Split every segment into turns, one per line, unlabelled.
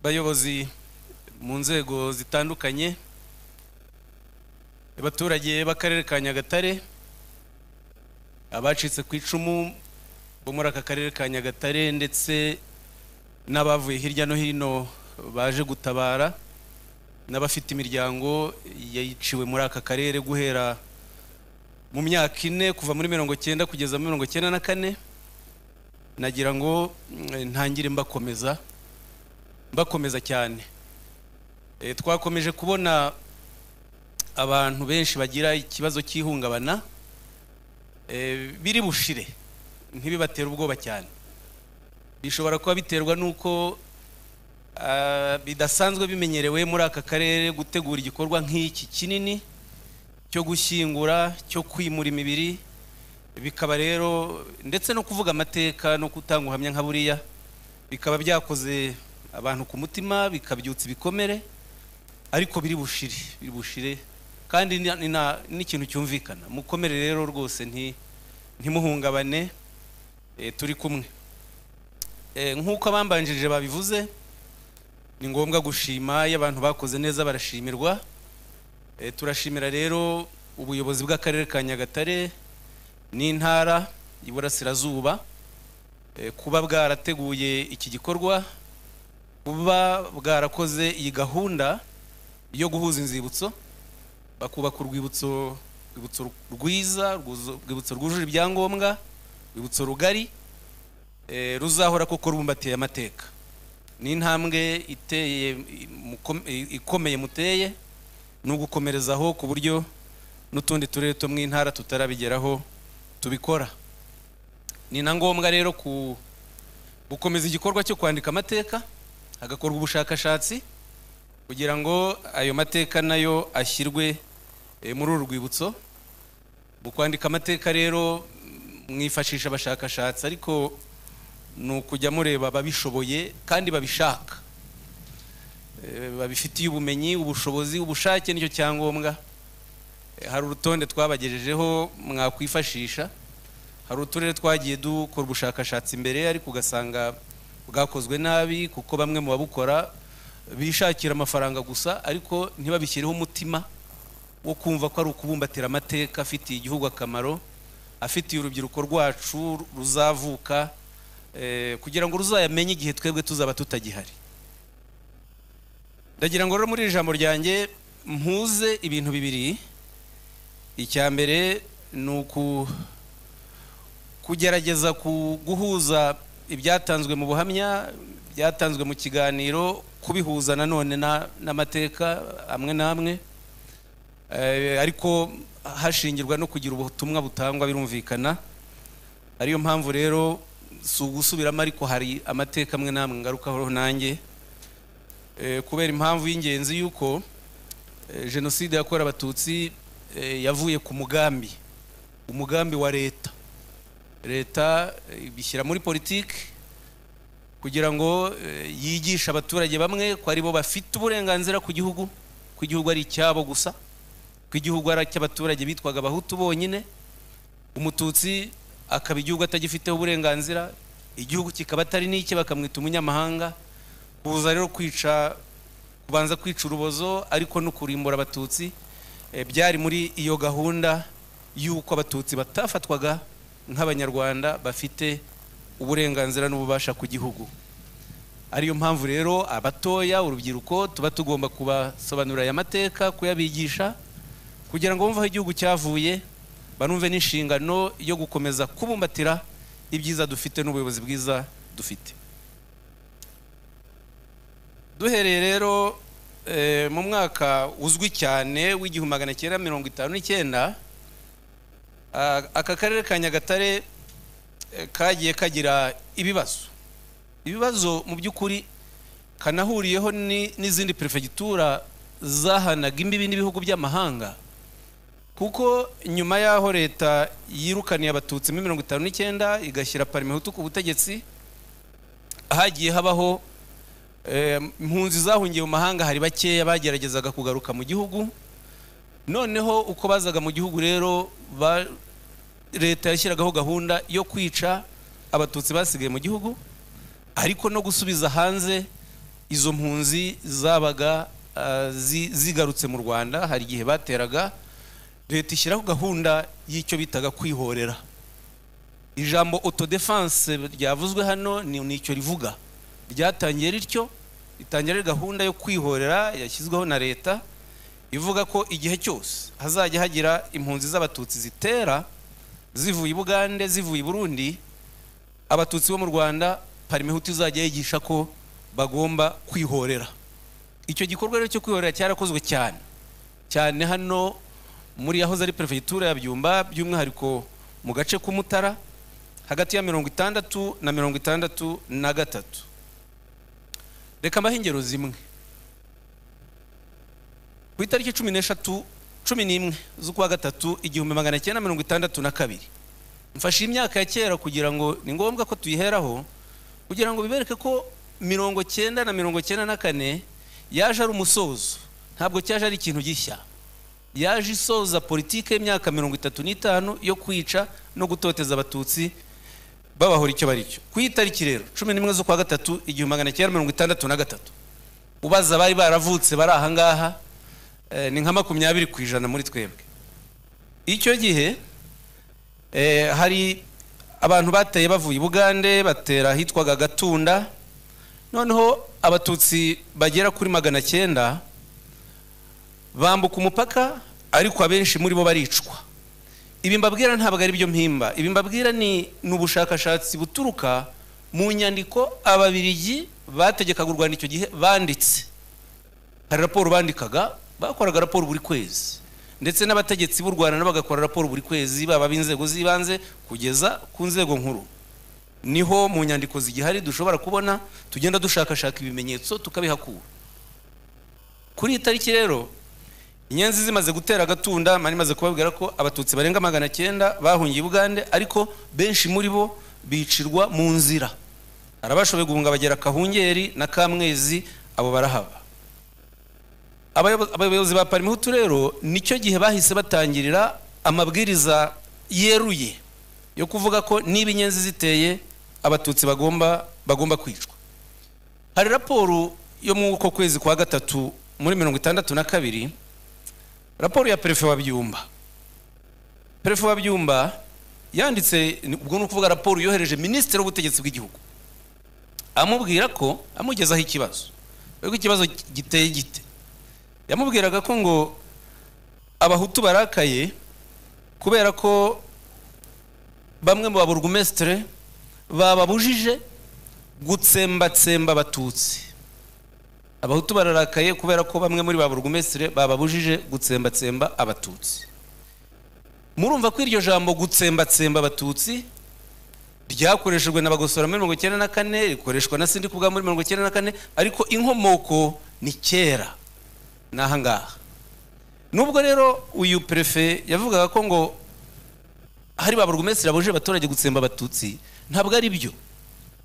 bayobozi mu nzego zitandukanye abaturage b'akarere ka nyagatare abacitse ku icumu bo muri aka karere ka nyagatare ndetse n'abavuye hirya no hino baje gutabara n'abafite imiryango yiciwe muri aka karere guhera mu myaka ine kuva muri mirongo cyenda kugeza muri mirongo cyenda na kane nagira ngo mm, ntangire mbakomeza mbakomeza cyane Eh, twakomeje kubona abantu benshi bagira ikibazo cy'ihungabana eh, biri bushire ntibibatera ubwoba cyane bishobora kuba biterwa n'uko ah, bidasanzwe bimenyerewe muri aka karere gutegura igikorwa nk'iki kinini cyo gushyingura cyo kwimura imibiri bikaba rero ndetse no kuvuga amateka no gutanga ubuhamya nka buriya bikaba byakoze abantu ku mutima bikabyutsa ibikomere ariko biri bushire biri bushire kandi ni- ni na- n'ikintu cyumvikana mukomere rero rwose nti ntimuhungabane eh, turi kumwe Eh, nk'uko abambanjirije babivuze ni ngombwa gushima iyo abantu bakoze neza barashimirwa Eh, turashimira rero ubuyobozi bw'akarere ka nyagatare n'intara y'iburasirazuba eh, kuba bwarateguye iki gikorwa kuba bwarakoze iyi gahunda yo guhuza inzibutso bakubaka urwibutso urwibutso rwiza rwuzu- urwibutso rwujuje ibyangombwa urwibutso rugari eh, ruzahora koko rubumbatiye amateka ni intambwe iteye mukom- ikomeye muteye ni ugukomerezaho ku buryo n'utundi turere two mu intara tutarabigeraho tubikora ni na ngombwa rero ku gukomeza igikorwa cyo kwandika amateka hagakorwa ubushakashatsi kugira ngo ayo mateka nayo ashyirwe eh, muri uru rwibutso mu kwandika amateka rero mm, mwifashisha abashakashatsi ariko ni ukujya mureba ababishoboye kandi babishaka Eh, babifitiye ubumenyi ubushobozi ubushake nicyo cyangombwa Eh, hari urutonde twabagejejeho mwakwifashisha hari uturere twagiye dukora ubushakashatsi mbere ariko ugasanga bwakozwe nabi kuko bamwe mu babukora bishakira amafaranga gusa ariko ntibabishyireho umutima wo kumva ko ari ukubumbatira amateka afitiye igihugu akamaro afitiye urubyiruko rwacu ruzavuka eh, kugira ngo ruzayamenye igihe twebwe tuzaba tutagihari ndagira ngo rero muri iri jambo ryanjye mpuze ibintu bibiri icya mbere ni uku kugerageza ku- guhuza ibyatanzwe mu buhamya byatanzwe mu kiganiro kubihuza nanone na- n'amateka amwe n'amwe Eh, ariko hashingirwa no kugira ubutumwa butangwa birumvikana ariyo mpamvu rero si ugusubiramo ariko hari amateka amwe n'amwe ngarukaho nanjye Eh, kubera impamvu y'ingenzi y'uko eh, jenoside yakorewe abatutsi eh, yavuye ku mugambi umugambi wa leta leta eh, ibishyira muri politiki kugira ngo eh, yigishe abaturage bamwe ko aribo bafite uburenganzira ku gihugu ko igihugu ari icyabo gusa ko igihugu ari icy'abaturage bitwaga abahutu bonyine umututsi akaba igihugu atagifiteho uburenganzira igihugu kikaba atari n'icye bakamwita umunyamahanga kuza rero kwica kubanza kwica urubozo ariko no kurimbura abatutsi eh, byari muri iyo gahunda y'uko abatutsi batafatwaga nk'abanyarwanda bafite uburenganzira n'ububasha ku gihugu ariyo mpamvu rero abatoya urubyiruko tuba tugomba kubasobanurira aya mateka kuyabigisha kugira ngo bumve aho igihugu cyavuye banumve n'inshingano yo gukomeza kubumbatira ibyiza dufite n'ubuyobozi bwiza dufite duhereye rero eh, mu mwaka uzwi cyane w'igihumbi magana cyenda mirongo itanu n'icyenda ah, aka karere ka nyagatare eh, kagiye kagira ibibazo ibibazo mu by'ukuri kanahuriyeho ni- n'izindi perefegitura zahanaga imbibi n'ibihugu by'amahanga kuko nyuma y'aho leta yirukaniye abatutsi muri mirongo itanu n'icyenda igashyira parmehutu ku butegetsi hagiye habaho Eh, impunzi zahungiye mu mahanga hari bakeya bageragezaga kugaruka mu gihugu noneho uko bazaga mu gihugu rero ba- leta yashyiragaho gahunda yo kwica abatutsi basigaye mu gihugu ariko no gusubiza hanze izo mpunzi zabaga ah, zi- zigarutse mu rwanda hari igihe bateraga leta ishyiraho gahunda y'icyo bitaga kwihorera ijambo autodefense ryavuzwe hano ni ni icyo rivuga ryatangiye rityo itangira ari gahunda yo kwihorera yashyizweho na leta ivuga ko igihe cyose hazajya hagira impunzi z'abatutsi zitera zivuye i bugande zivuye i burundi abatutsi bo mu rwanda parimehutu izajya yigisha ko bagomba kwihorera icyo gikorwa rero cyo kwihorera cyarakozwe cyane cyane hano muri yahoze ari perefegitura ya byumba by'umwihariko mu gace k'umutara hagati ya mirongo itandatu na mirongo itandatu na gatatu reka mbahe ingero zimwe ku itariki cumi n'eshatu cumi n'imwe z'ukwa gatatu igihumbi magana cyenda mirongo itandatu na kabiri mfashe imyaka ya kera kugira ngo ni ngombwa ko tuyiheraho kugira ngo bibereke ko mirongo cyenda na mirongo cyenda na kane yaje ari umusozo ntabwo cyaje ari ikintu gishya yaje isoza politiki y'imyaka mirongo itatu n'itanu yo kwica no gutoteza abatutsi babahora icyo bari cyo ku itariki rero cumi n'imwe z'ukwa gatatu igihumbi magana cyenda mirongo itandatu na gatatu ubaza abari baravutse bari ahangaha eh, ni nka makumyabiri ku ijana muri twebwe icyo gihe Eh, hari abantu bateye bavuye i bugande batera ahitwaga gatunda noneho abatutsi bagera kuri magana cyenda bambuka umupaka ariko abenshi muri bo baricwa ibi mbabwira ntabwo ari byo mpimba ibi mbabwira ni ni ubushakashatsi buturuka mu nyandiko ababirigi bategekaga u rwanda icyo gihe banditse hari raporo bandikaga bakoraga raporo buri kwezi ndetse n'abategetsi b'u rwanda nabo bagakora raporo buri kwezi baba b'inzego z'ibanze kugeza ku nzego nkuru niho mu nyandiko zigihari dushobora kubona tugenda dushakashaka ibimenyetso tukabihakura kuri iyi tariki rero inyenzi zimaze gutera agatunda mari maze kubabwira ko abatutsi barenga magana cyenda bahungiye i bugande ariko benshi muri bo bicirwa mu nzira hari abashoboye guhunga bagera kahungeri na kamwezi abo barahaba Abayobo- abayobozi ba parimuhutu rero nicyo gihe bahise batangirira amabwiriza yeruye yo kuvuga ko niba inyenzi ziteye abatutsi bagomba bagomba kwicwa hari raporo yo mu uko kwezi kwa gatatu muri mirongo itandatu na kabiri raporo ya perefe wa byumba perefe wa byumba yanditse ni- ubwo ni ukuvuga raporo yohereje minisitiri w'ubutegetsi bw'igihugu amubwira ko amugezaho ikibazo ariko ikibazo giteye gite yamubwiraga ko ngo abahutu barakaye kubera ko bamwe mu baburugumesitire bababujije gutsembatsemba abatutsi abahutu bararakaye kubera ko bamwe muri baburugumesitire bababujije gutsembatsemba abatutsi murumva ko iryo jambo gutsembatsemba abatutsi ryakoreshejwe na bagosora muri mirongo icyenda na kane rikoreshwa na sindi kubwa muri mirongo icyenda na kane ariko inkomoko ni kera ni ahangaha nubwo rero uyu perefe yavugaga ko ngo hari ba burugumesitiri babujije abaturage gutsemba abatutsi ntabwo ari byo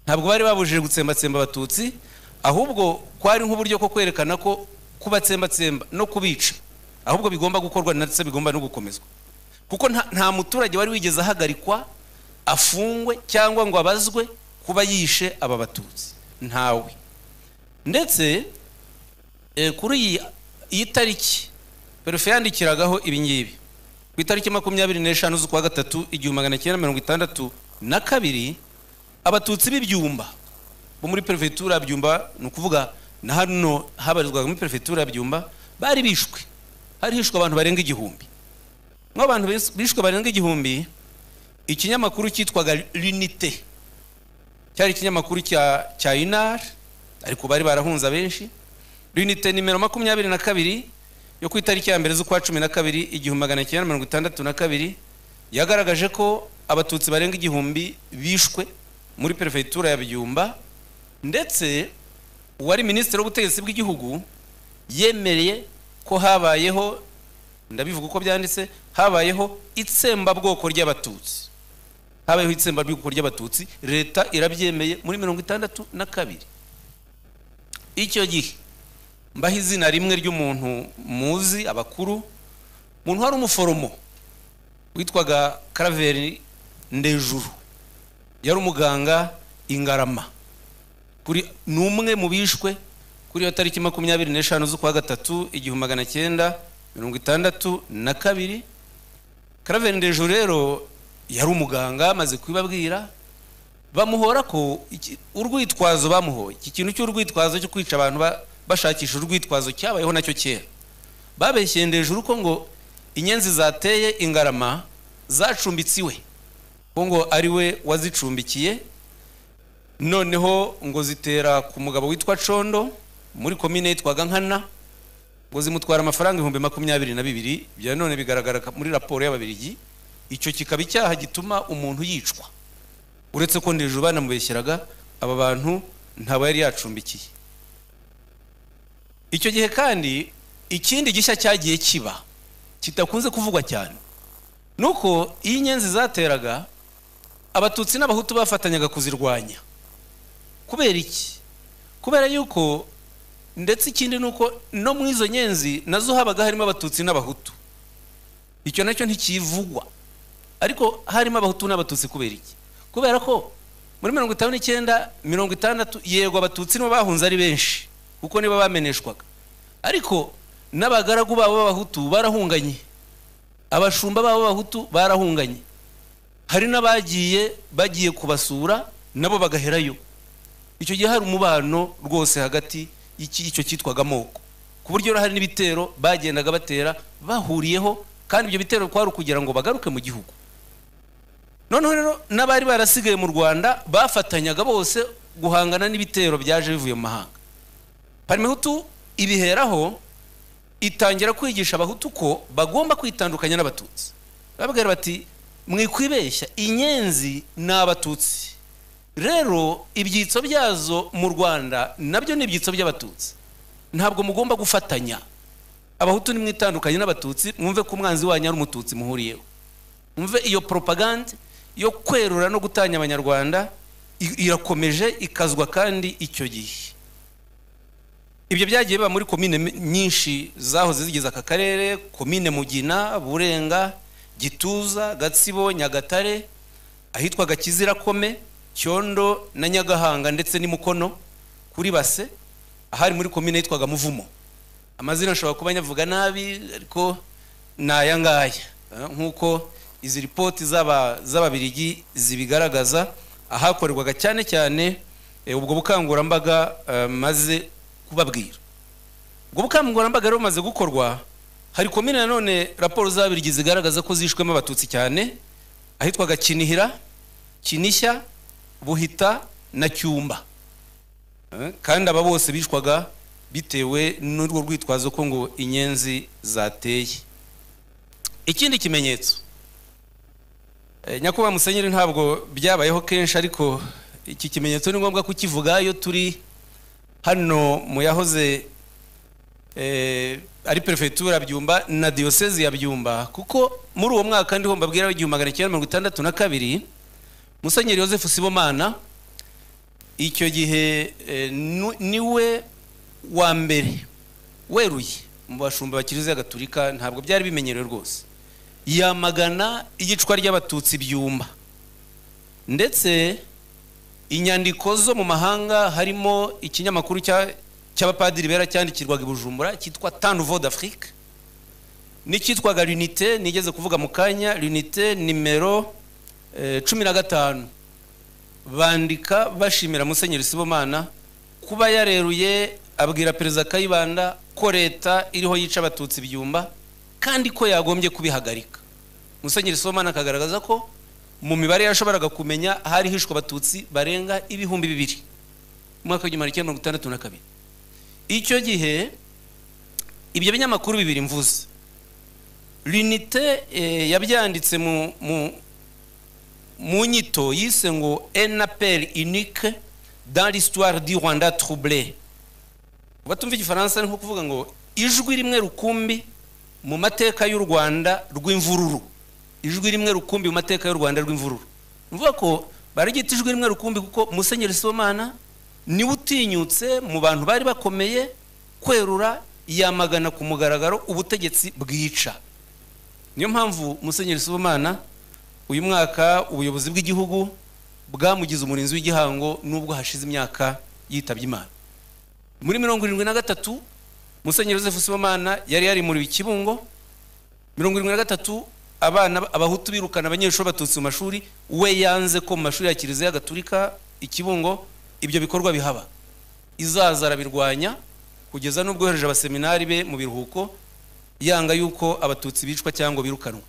ntabwo bari babujije gutsembatsemba abatutsi ahubwo kwari nk'uburyo ko kwerekana ko kubatsembatsemba no kubica ahubwo bigomba gukorwa ndetse bigomba no gukomezwa kuko nta, nta muturage wari wigeze ahagarikwa afungwe cyangwa ngo abazwe kuba yishe aba batutsi ntawe ndetse eh, kuri iyi iyi tariki perefe yandikiragaho ibi ngibi ku itariki makumyabiri n'eshanu z'ukwa gatatu igihumbi magana cyenda mirongo itandatu na kabiri abatutsi b'ibyumba bo muri perefegitura ya byumba ni ukuvuga na hano habarizwaga muri perefegitura ya byumba bari bishwe hari hishwe abantu barenga igihumbi mu abantu bis- bishwe barenga igihumbi ikinyamakuru cyitwaga l'unité cyari ikinyamakuru cya cya inar ariko bari barahunze abenshi l'unité nimero makumyabiri na kabiri yo ku itariki ya mbere z'ukwa cumi na kabiri igihumbi magana cyenda mirongo itandatu na kabiri yagaragaje ko abatutsi barenga igihumbi bishwe muri perefegitura ya byumba ndetse uwari minisitiri w'ubutegetsi bw'igihugu yemereye ko habayeho ndabivuga uko byanditse habayeho itsembabwoko ry'abatutsi habayeho itsembabwoko ry'abatutsi leta irabyemeye muri mirongo itandatu na kabiri icyo gihe mbaho izina rimwe ry'umuntu muzi abakuru umuntu wari umuforomo witwaga karaveri ndejuru yari umuganga ingarama kuri ni umwe mu bishwe kuri iyo tariki makumyabiri n'eshanu z'ukwa gatatu igihumbi magana cyenda mirongo itandatu na kabiri karaveni dejo rero yari umuganga amaze kubibabwira bamuhora ko iki- urwitwazo bamuhoye iki kintu cy'urwitwazo cyo kwica abantu ba- bashakisha urwitwazo cyabayeho nacyo kera babeshyeye ndejuru ko ngo inyenzi zateye ingarama zacumbitse iwe ko ngo ari we wazicumbikiye noneho ngo zitera ku mugabo witwa condo muri komine yitwaga nkana ngo zimutwara amafaranga ibihumbi makumyabiri na bibiri bya none bigaragara muri raporo y'ababirigi icyo kikaba icyaha gituma umuntu yicwa uretse ko ndejuru banamubeshyeraga aba bantu ntabo yari yacumbikiye icyo gihe kandi ikindi gishya cyagiye kiba kidakunze kuvugwa cyane ni uko iyo inyenzi zateraga abatutsi n'abahutu bafatanyaga kuzirwanya kubera iki kubera yuko ndetse ikindi ni uko no muri izo nyenzi nazo habaga harimo abatutsi n'abahutu icyo nacyo ntikivugwa ariko harimo abahutu n'abatutsi kubera iki kubera ko muri mirongo itanu n'icyenda mirongo itandatu yego abatutsi nibo bahunze ari benshi kuko nibo bameneshwaga ariko n'abagaragu babo b'abahutu barahunganye abashumba babo b'abahutu barahunganye hari n'abagiye bagiye kubasura nabo bagaherayo icyo gihe hari umubano rwose hagati y'icyo cyitwaga amoko ku buryo hari n'ibitero bagendaga batera bahuriyeho kandi ibyo bitero kwari ukugira ngo bagaruke mu gihugu noneho rero n'abari barasigaye mu rwanda bafatanyaga bose guhangana n'ibitero byaje bivuye mu mahanga parimehutu ibiheraho itangira kwigisha abahutu ko bagomba kwitandukanya n'abatutsi bababwira bati mwikwibeshya inyenzi ni abatutsi rero ibyitso byazo mu rwanda nabyo ni ibyitso by'abatutsi ntabwo mugomba gufatanya abahutu nimwitandukanye n'abatutsi mwumve ko umwanzi wanyu ari umututsi muhuriyeho mwumve iyo propagande yo kwerura no gutanya abanyarwanda i- irakomeje ikazwa kandi icyo gihe ibyo byagiye biba muri komine mi- nyinshi zahoze zigize aka karere komine mugina burenga gituza gatsibo nyagatare ahitwaga kizirakome cyondo na nyagahanga ndetse n'imukono kuri base ahari muri komine yitwaga muvumo amazina ashobora kuba nyavuga nabi ariko ni aya ngaya eh, nk'uko izi ripoti z'aba- z'ababirigi zibigaragaza ahakorerwaga cyane cyane eh, ubwo bukangurambaga eh, maze kubabwira ubwo bukangurambaga rero bumaze gukorwa hari komine nanone raporo z'ababirigi zigaragaza ko zishwemo abatutsi cyane ahitwaga kinihira kinishya buhita na cyumba Eh, kandi aba bose bishwaga bitewe n'urwo rwitwazo ko ngo inyenzi zateye ikindi kimenyetso Eh, nyakubahwa musenyeri ntabwo byabayeho kenshi ariko iki kimenyetso ni ngombwa kukivuga iyo turi hano mu yahoze eh, ari perefegitura byumba na diyosezi ya byumba kuko muri uwo mwaka ndiho mbabwira w'igihumbi magana cyenda mirongo itandatu na kabiri musenyeri yosefu sibomana icyo gihe eh, nu- niwe wa mbere weruye mu bashumba bakiriza gaturika ntabwo byari bimenyerewe rwose yamagana iyicwa ry'abatutsi byumba ndetse inyandiko zo mu mahanga harimo ikinyamakuru cya- cy'abapadiri bera cyandikirwaga i bujumbura cyitwa tan nouveau d'afrique n'icyitwaga lunite nigeze kuvuga mu kanya lunite nimero eh, cumi na gatanu bandika bashimira musenyeri sibomana kuba yareruye abwira perezida kayibanda ko leta iriho yica abatutsi byumba kandi ko yagombye kubihagarika musenyeri sibomana akagaragaza ko mu mibare yashoboraga kumenya hari hishwe abatutsi barenga ibihumbi bibiri mu mwaka w'igihumbi magana cyenda mirongo itandatu na kabiri icyo gihe ibyo binyamakuru bibiri mvuze linite eh, yabyanditse mu, mu, mu nyito yise ngo un appel unique dans l'histoire du rwanda troublé batumva igifaransa ni nko kuvuga ngo ijwi rimwe rukumbi mu mateka y'u rwanda rw'imvururu ijwi rimwe rukumbi mu mateka y'u rwanda rw'imvururu nuvuga ko baragita ijwi rimwe rukumbi kuko musenyeri sibomana niwe utinyutse mu bantu bari bakomeye kwerura yamagana ku mugaragaro ubutegetsi bwica niyo mpamvu musenyeri sibomana uyu mwaka ubuyobozi bw'igihugu bwamugize umurinzi w'igihango nubwo hashize imyaka yitabye imana muri mirongo irindwi na gatatu musenyeri joseph sibomana yari yarimuriwe ikibungo mirongo irindwi na gatatu abana abahutu birukana abanyeshuri batutsi mu mashuri we yanze ko mu mashuri ya kiliziya gatulika ikibungo ibyo bikorwa bihaba izaza arabirwanya kugeza n'ubwo yohereje abaseminari be mu biruhuko yanga yuko abatutsi bicwa cyangwa birukanwa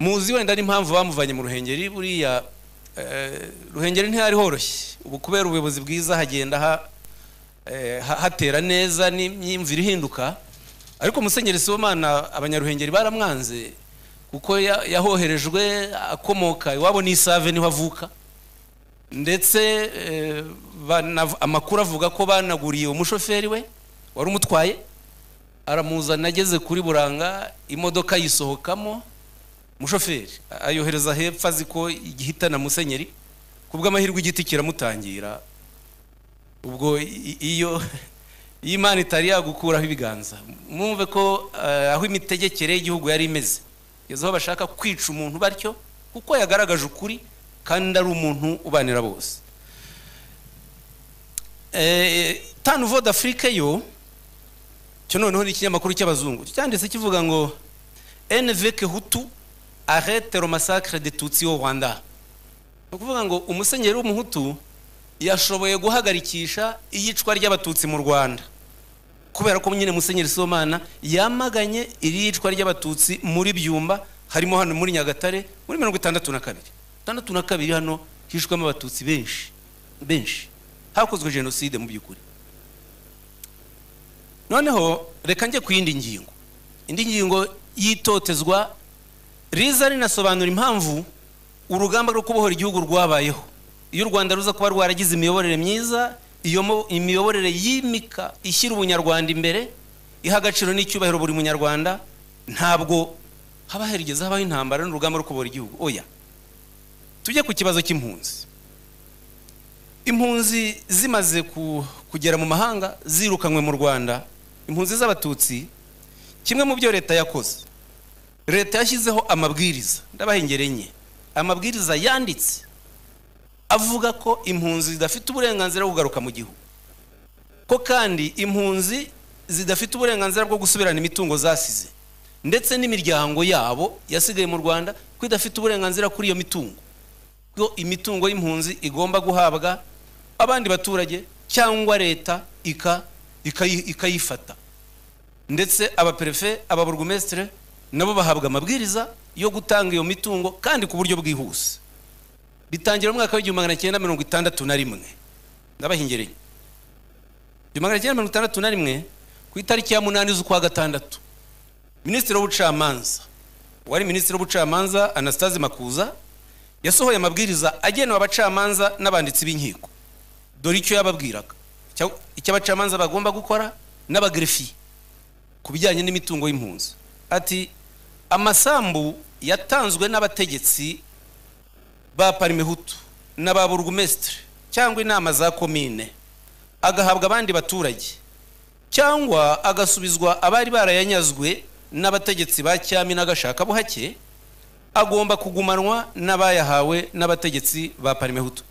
muzi wenda n'impamvu bamuvanye mu ruhengeri buriya eh, ruhengeri ntihari horoshye ubu kubera ubuyobozi bwiza hagenda ha- eh, ha- hatera neza n'imyumvire ihinduka ariko musenyeri sibomana abanyaruhengeri baramwanze kuko ya- yahoherejwe akomoka iwabo ni isave niho avuka ndetse eh, banav- amakuru avuga ko banaguriye umushoferi we wari umutwaye aramuzana ageze kuri buranga imodoka yisohokamo umushoferi ayohereza hepfo azi ko igihitana musenyeri ku bw'amahirwe igiti kiramutangira ubwo i- iyo iyo imana itari yagukuraho ibiganza mwumve ko eh, aho imitegekere y'igihugu yari imeze kugeza aho bashaka kwica umuntu batyo kuko yagaragaje ukuri kandi ari umuntu ubanira bose Eh, tanu voda afurika yo cyo noneho ni ikinyamakuru cy'abazungu cyanditse kivuga ngo enveke hutu arete romasakre de tutsi au rwanda ni ukuvuga ngo umusenyeri w'umuhutu yashoboye guhagarikisha iyicwa ry'abatutsi mu rwanda kubera ko nyine musenyeri sibomana yamaganye iri yicwa ry'abatutsi muri byumba harimo hano muri nyagatare muri mirongo itandatu na kabiri itandatu na kabiri hano hishwemo abatutsi benshi benshi hakozwe jenoside mu by'ukuri noneho reka njye ku yindi ngingo indi ngingo y'itotezwa riza rinasobanura impamvu urugamba rwo kubohora igihugu rwabayeho iyo u rwanda ruza kuba rwaragize imiyoborere myiza iyo mo- imiyoborere yimika ishyira ubunyarwanda imbere iha agaciro n'icyubahiro buri munyarwanda ntabwo haba herigeze habaho intambara n'urugamba rwo kubohora igihugu oya tujye ku kibazo cy'impunzi impunzi zimaze ku- kugera mu mahanga zirukanywe mu rwanda impunzi z'abatutsi kimwe mu byo leta yakoze leta yashyizeho amabwiriza ndabahengereye enye amabwiriza yanditse avuga ko impunzi zidafite uburenganzira bwo kugaruka mu gihugu ko kandi impunzi zidafite uburenganzira bwo gusubirana imitungo zasize ndetse n'imiryango yabo yasigaye mu rwanda ko idafite uburenganzira kuri iyo mitungo ko imitungo y'impunzi igomba guhabwa abandi baturage cyangwa leta ika- ikayi- ikayifata ndetse abaperefe ababurugumesitire nabo bahabwa amabwiriza yo gutanga iyo mitungo kandi ku buryo bwihuse bitangira mu mwaka w'igihumbi magana cyenda mirongo itandatu na rimwe ndabahingereye igihumbi magana cyenda mirongo itandatu na rimwe ku itariki ya munani z'ukwa gatandatu minisitiri w'ubucamanza wari minisitiri w'ubucamanza anastase makuza yasohoye amabwiriza agenewe abacamanza n'abanditsi b'inkiko dore icyo yababwiraga Icya- icyo abacamanza bagomba gukora n'abagrefiye ku bijyanye n'imitungo y'impunzi ati amasambu yatanzwe n'abategetsi ba parimehutu na ba burugumesitiri cyangwa inama za komine agahabwa abandi baturage cyangwa agasubizwa abari barayanyazwe n'abategetsi ba cyami n'agashakabuhake agomba kugumanwa n'abayahawe n'abategetsi ba parimehutu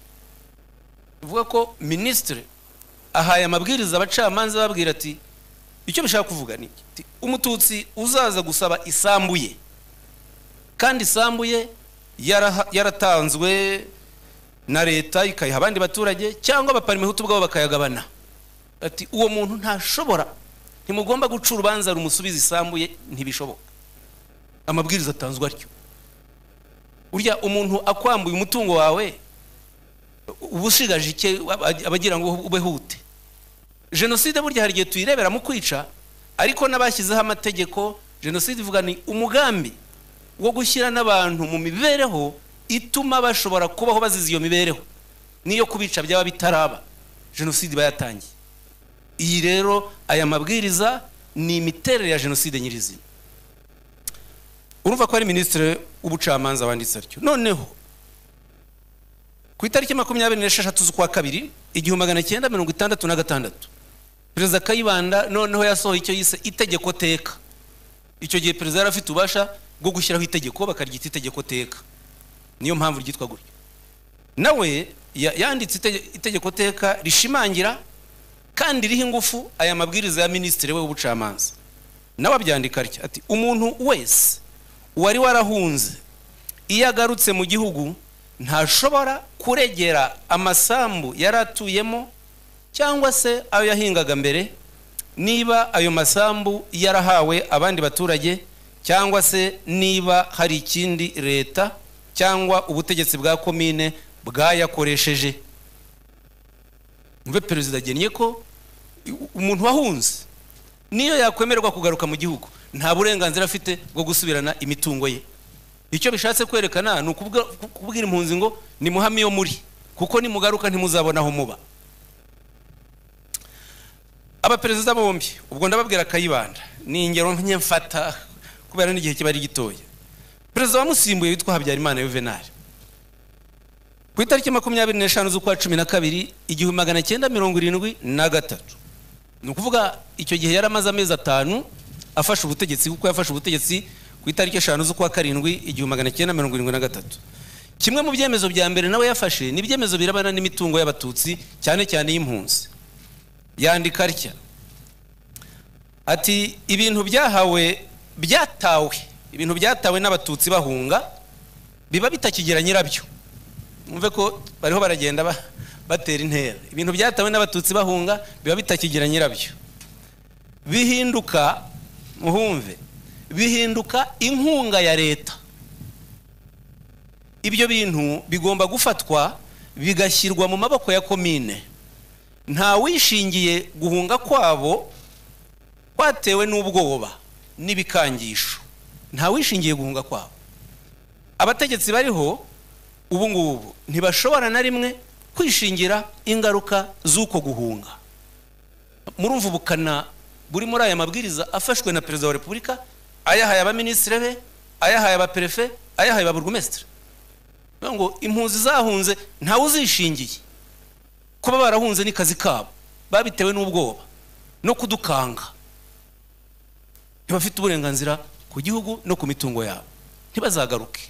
bivuga ko minisitiri ahaye amabwiriza abacamanza babwira ati icyo bishaka kuvuga ni iki? umututsi uzaza gusaba isambu ye kandi isambu ye yaraha- yaratanzwe na leta ikayiha abandi baturage cyangwa abaparimehutu ubwabo bakayagabana ati uwo muntu ntashobora ntimugomba guca urubanza rumusubiza isambu ye ntibishoboka amabwiriza atanzwe atyo urya umuntu akwambuye umutungo wawe uba ushigaje ike aba- abagira ngo ube hute jenoside burya hari igihe tuyirebera mu kwica ariko n'abashyizeho amategeko jenoside ivuga ni umugambi wo gushyira n'abantu mu mibereho ituma bashobora kubaho bazize iyo mibereho n'iyo kubica byaba bitaraba jenoside iba yatangiye iyi rero aya mabwiriza ni imiterere ya jenoside nyirizina urumva ko ari minisitiri w'ubucamanza wanditse atyo noneho ku itariki makumyabiri n'esheshatu z'ukwa kabiri igihumbi magana cyenda mirongo itandatu na gatandatu perezida kayibanda noneho yasohoye icyo yise itegeko teka icyo gihe perezida yari afite ububasha bwo gushyiraho itegeko bakaryita itegeko teka niyo mpamvu ryitwa gutyo nawe ya- yanditse itege- itegeko teka rishimangira kandi riha ingufu aya mabwiriza ya minisitiri we w'ubucamanza nawe abyandika atya ati umuntu wese wari warahunze iyo agarutse mu gihugu ntashobora kuregera amasambu yari atuyemo cyangwa se ayo yahingaga mbere niba ayo masambu yarahawe abandi baturage cyangwa se niba hari ikindi leta cyangwa ubutegetsi bwa komine bwayakoresheje mve perezida agennye ko umuntu wahunze niyo yakwemererwa kugaruka mu gihugu nta burenganzira afite bwo gusubirana imitungo ye icyo bishatse kwerekana ni ukuvuga- kubwira impunzi ngo nimuhame iyo muri kuko nimugaruka ntimuzabona aho muba abaperezida bombi ubwo ndababwira kayibanda ni ingero mfata kubera n'igihe kiba ari gitoya perezida wamusimbuye witwa habyarimana yuvenali ku itariki makumyabiri n'eshanu z'ukwa cumi na kabiri igihumbi magana cyenda mirongo irindwi na gatatu ni ukuvuga icyo gihe yari amaze amezi atanu afashe ubutegetsi kuko yafashe ubutegetsi ku itariki eshanu z'ukwa karindwi igihumbi magana cyenda mirongo irindwi na gatatu kimwe mu byemezo bya mbere nawe yafashe ni ibyemezo birebana n'imitungo y'abatutsi cyane cyane y'impunzi yandika atya ati ibintu byahawe byatawe ibintu byatawe n'abatutsi bahunga biba bitakigera nyirabyo mwumve ko bariho baragenda ba- batera intera ibintu byatawe n'abatutsi bahunga biba bitakigera nyirabyo bihinduka muhumve bihinduka inkunga ya leta ibyo bintu bigomba gufatwa bigashyirwa mu maboko ya komine nta wishingiye guhunga kwabo kwatewe n'ubwoba n'ibikangisho nta wishingiye guhunga kwabo abategetsi bariho ubu ngubu ntibashobora na rimwe kwishingira ingaruka z'uko guhunga murumva ubukana buri muri aya mabwiriza afashwe na perezida wa repubulika ayahaye abaminisitiri be ayahaye abaperefe ayahaye ababurugumesitiri Bivuga ngo impunzi zahunze ntawe uzishingiye kuba barahunze ni kazi kabo babitewe n'ubwoba no kudukanga ntibafite uburenganzira ku gihugu no ku mitungo yabo ntibazagaruke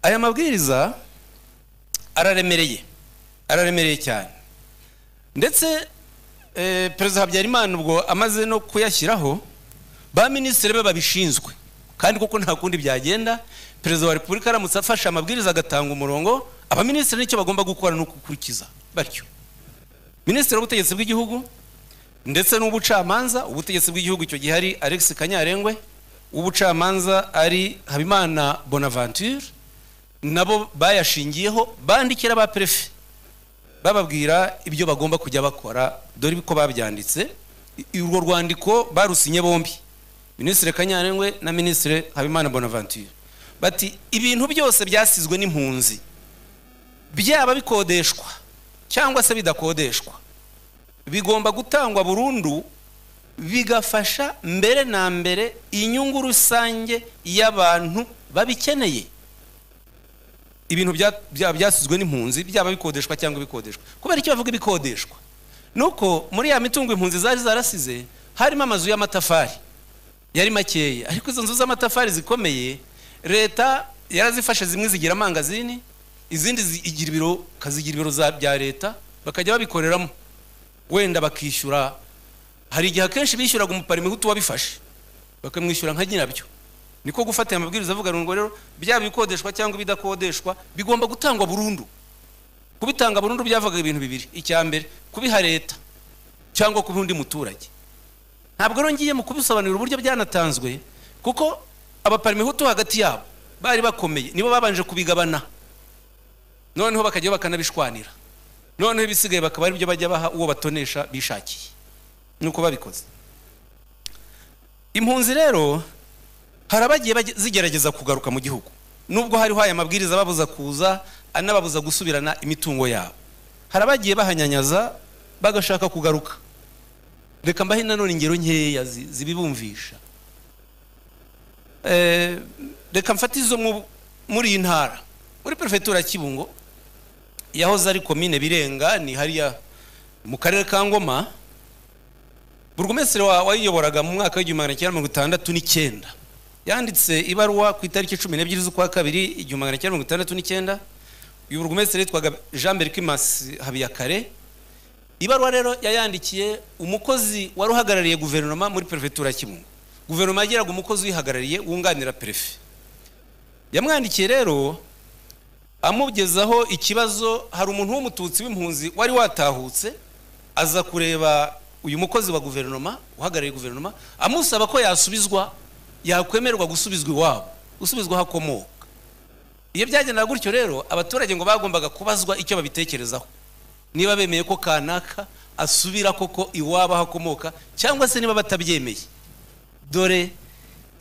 aya mabwiriza araremereye araremereye cyane ndetse eh, perezida habyarimana ubwo amaze no kuyashyiraho ba minisitiri be babishinzwe kandi kuko nta kundi byagenda perezida wa repubulika aramutse afashe amabwiriza agatanga umurongo abaminisitiri nicyo bagomba gukora ni ukukurikiza batyo minisitiri w'ubutegetsi bw'igihugu ndetse n'ubucamanza ubutegetsi bw'igihugu icyo gihe ari alex kanyarengwe ubucamanza ari habimana bonaventure nabo bayashingiyeho bandikira ba perefe bababwira ibyo bagomba kujya bakora dore ko babyanditse I- urwo rwandiko barusinye bombi minisitiri kanyarengwe na minisitiri habimana bonaventure bati ibintu byose byasizwe n'impunzi byaba bikodeshwa cyangwa se bidakodeshwa bigomba gutangwa burundu bigafasha mbere na mbere inyungu rusange y'abantu babikeneye ibintu bya- bya- byasizwe n'impunzi byaba bikodeshwa cyangwa bikodeshwa kubera icyo bavuga ibikodeshwa ni uko muri ya mitungo impunzi zari zarasize harimo amazu y'amatafari yari makeya ariko izo nzu z'amatafari zikomeye leta yarazifashe zimwe zigira amangazini izindi zigira ibiro kazigira ibiro za- bya leta bakajya babikoreramo wenda bakishyura hari igihe akenshi bishyuraga umuparimihutu wabifashe bakamwishyura nka nyirabyo niko gufata aya mabwiriza avuga ngo rero byaba ibikodeshwa cyangwa ibidakodeshwa bigomba gutangwa burundu kubitanga burundu byavaga ibintu bibiri icya mbere kubiha leta cyangwa kubiha undi muturage ntabwo rero ngiye mu kubisobanurira uburyo byanatanzwe kuko abaparimehutu hagati yabo bari bakomeye nibo babanje kubigabana noneho bakajyaho bakanabishwanira noneho ibisigaye bakaba ari byo bajya baha uwo batonesha bishakiye nuko babikoze impunzi rero hari abagiye bage- zigerageza kugaruka mu gihugu nubwo hariho aya mabwiriza ababuza kuza anababuza gusubirana imitungo yabo hari abagiye bahanyanyaza bagashaka kugaruka reka mbahe nanone ingero nkeya zi- zibibumvisha Eh, reka mfate izo mu- muri iyi ntara muri perefegitura ya kibungo yahoze ari komine birenga ni hariya mu karere ka ngoma burugumesitiri wa- wayiyoboraga mu mwaka w'igihumbi magana cyenda mirongo itandatu n'icyenda yanditse ibaruwa ku itariki cumi n'ebyiri z'ukwa kabiri igihumbi magana cyenda mirongo itandatu n'icyenda uyu burugumesitiri yitwaga jean berquimasi habiyakare ibaruwa rero yayandikiye umukozi wari uhagarariye guverinoma muri perefegitura Kibungo guverinoma yagiraga umukozi uyihagarariye wunganira perefe yamwandikiye rero amugezaho ikibazo hari umuntu w'umututsi w'impunzi wari watahutse aza kureba uyu mukozi wa guverinoma uhagarariye guverinoma amusaba ko yasubizwa yakwemerwa gusubizwa iwabo gusubizwa aho akomoka iyo byagendaga gutyo rero abaturage ngo bagombaga kubazwa icyo babitekerezaho niba bemeye ko kanaka asubira koko iwabo aho akomoka cyangwa se niba batabyemeye dore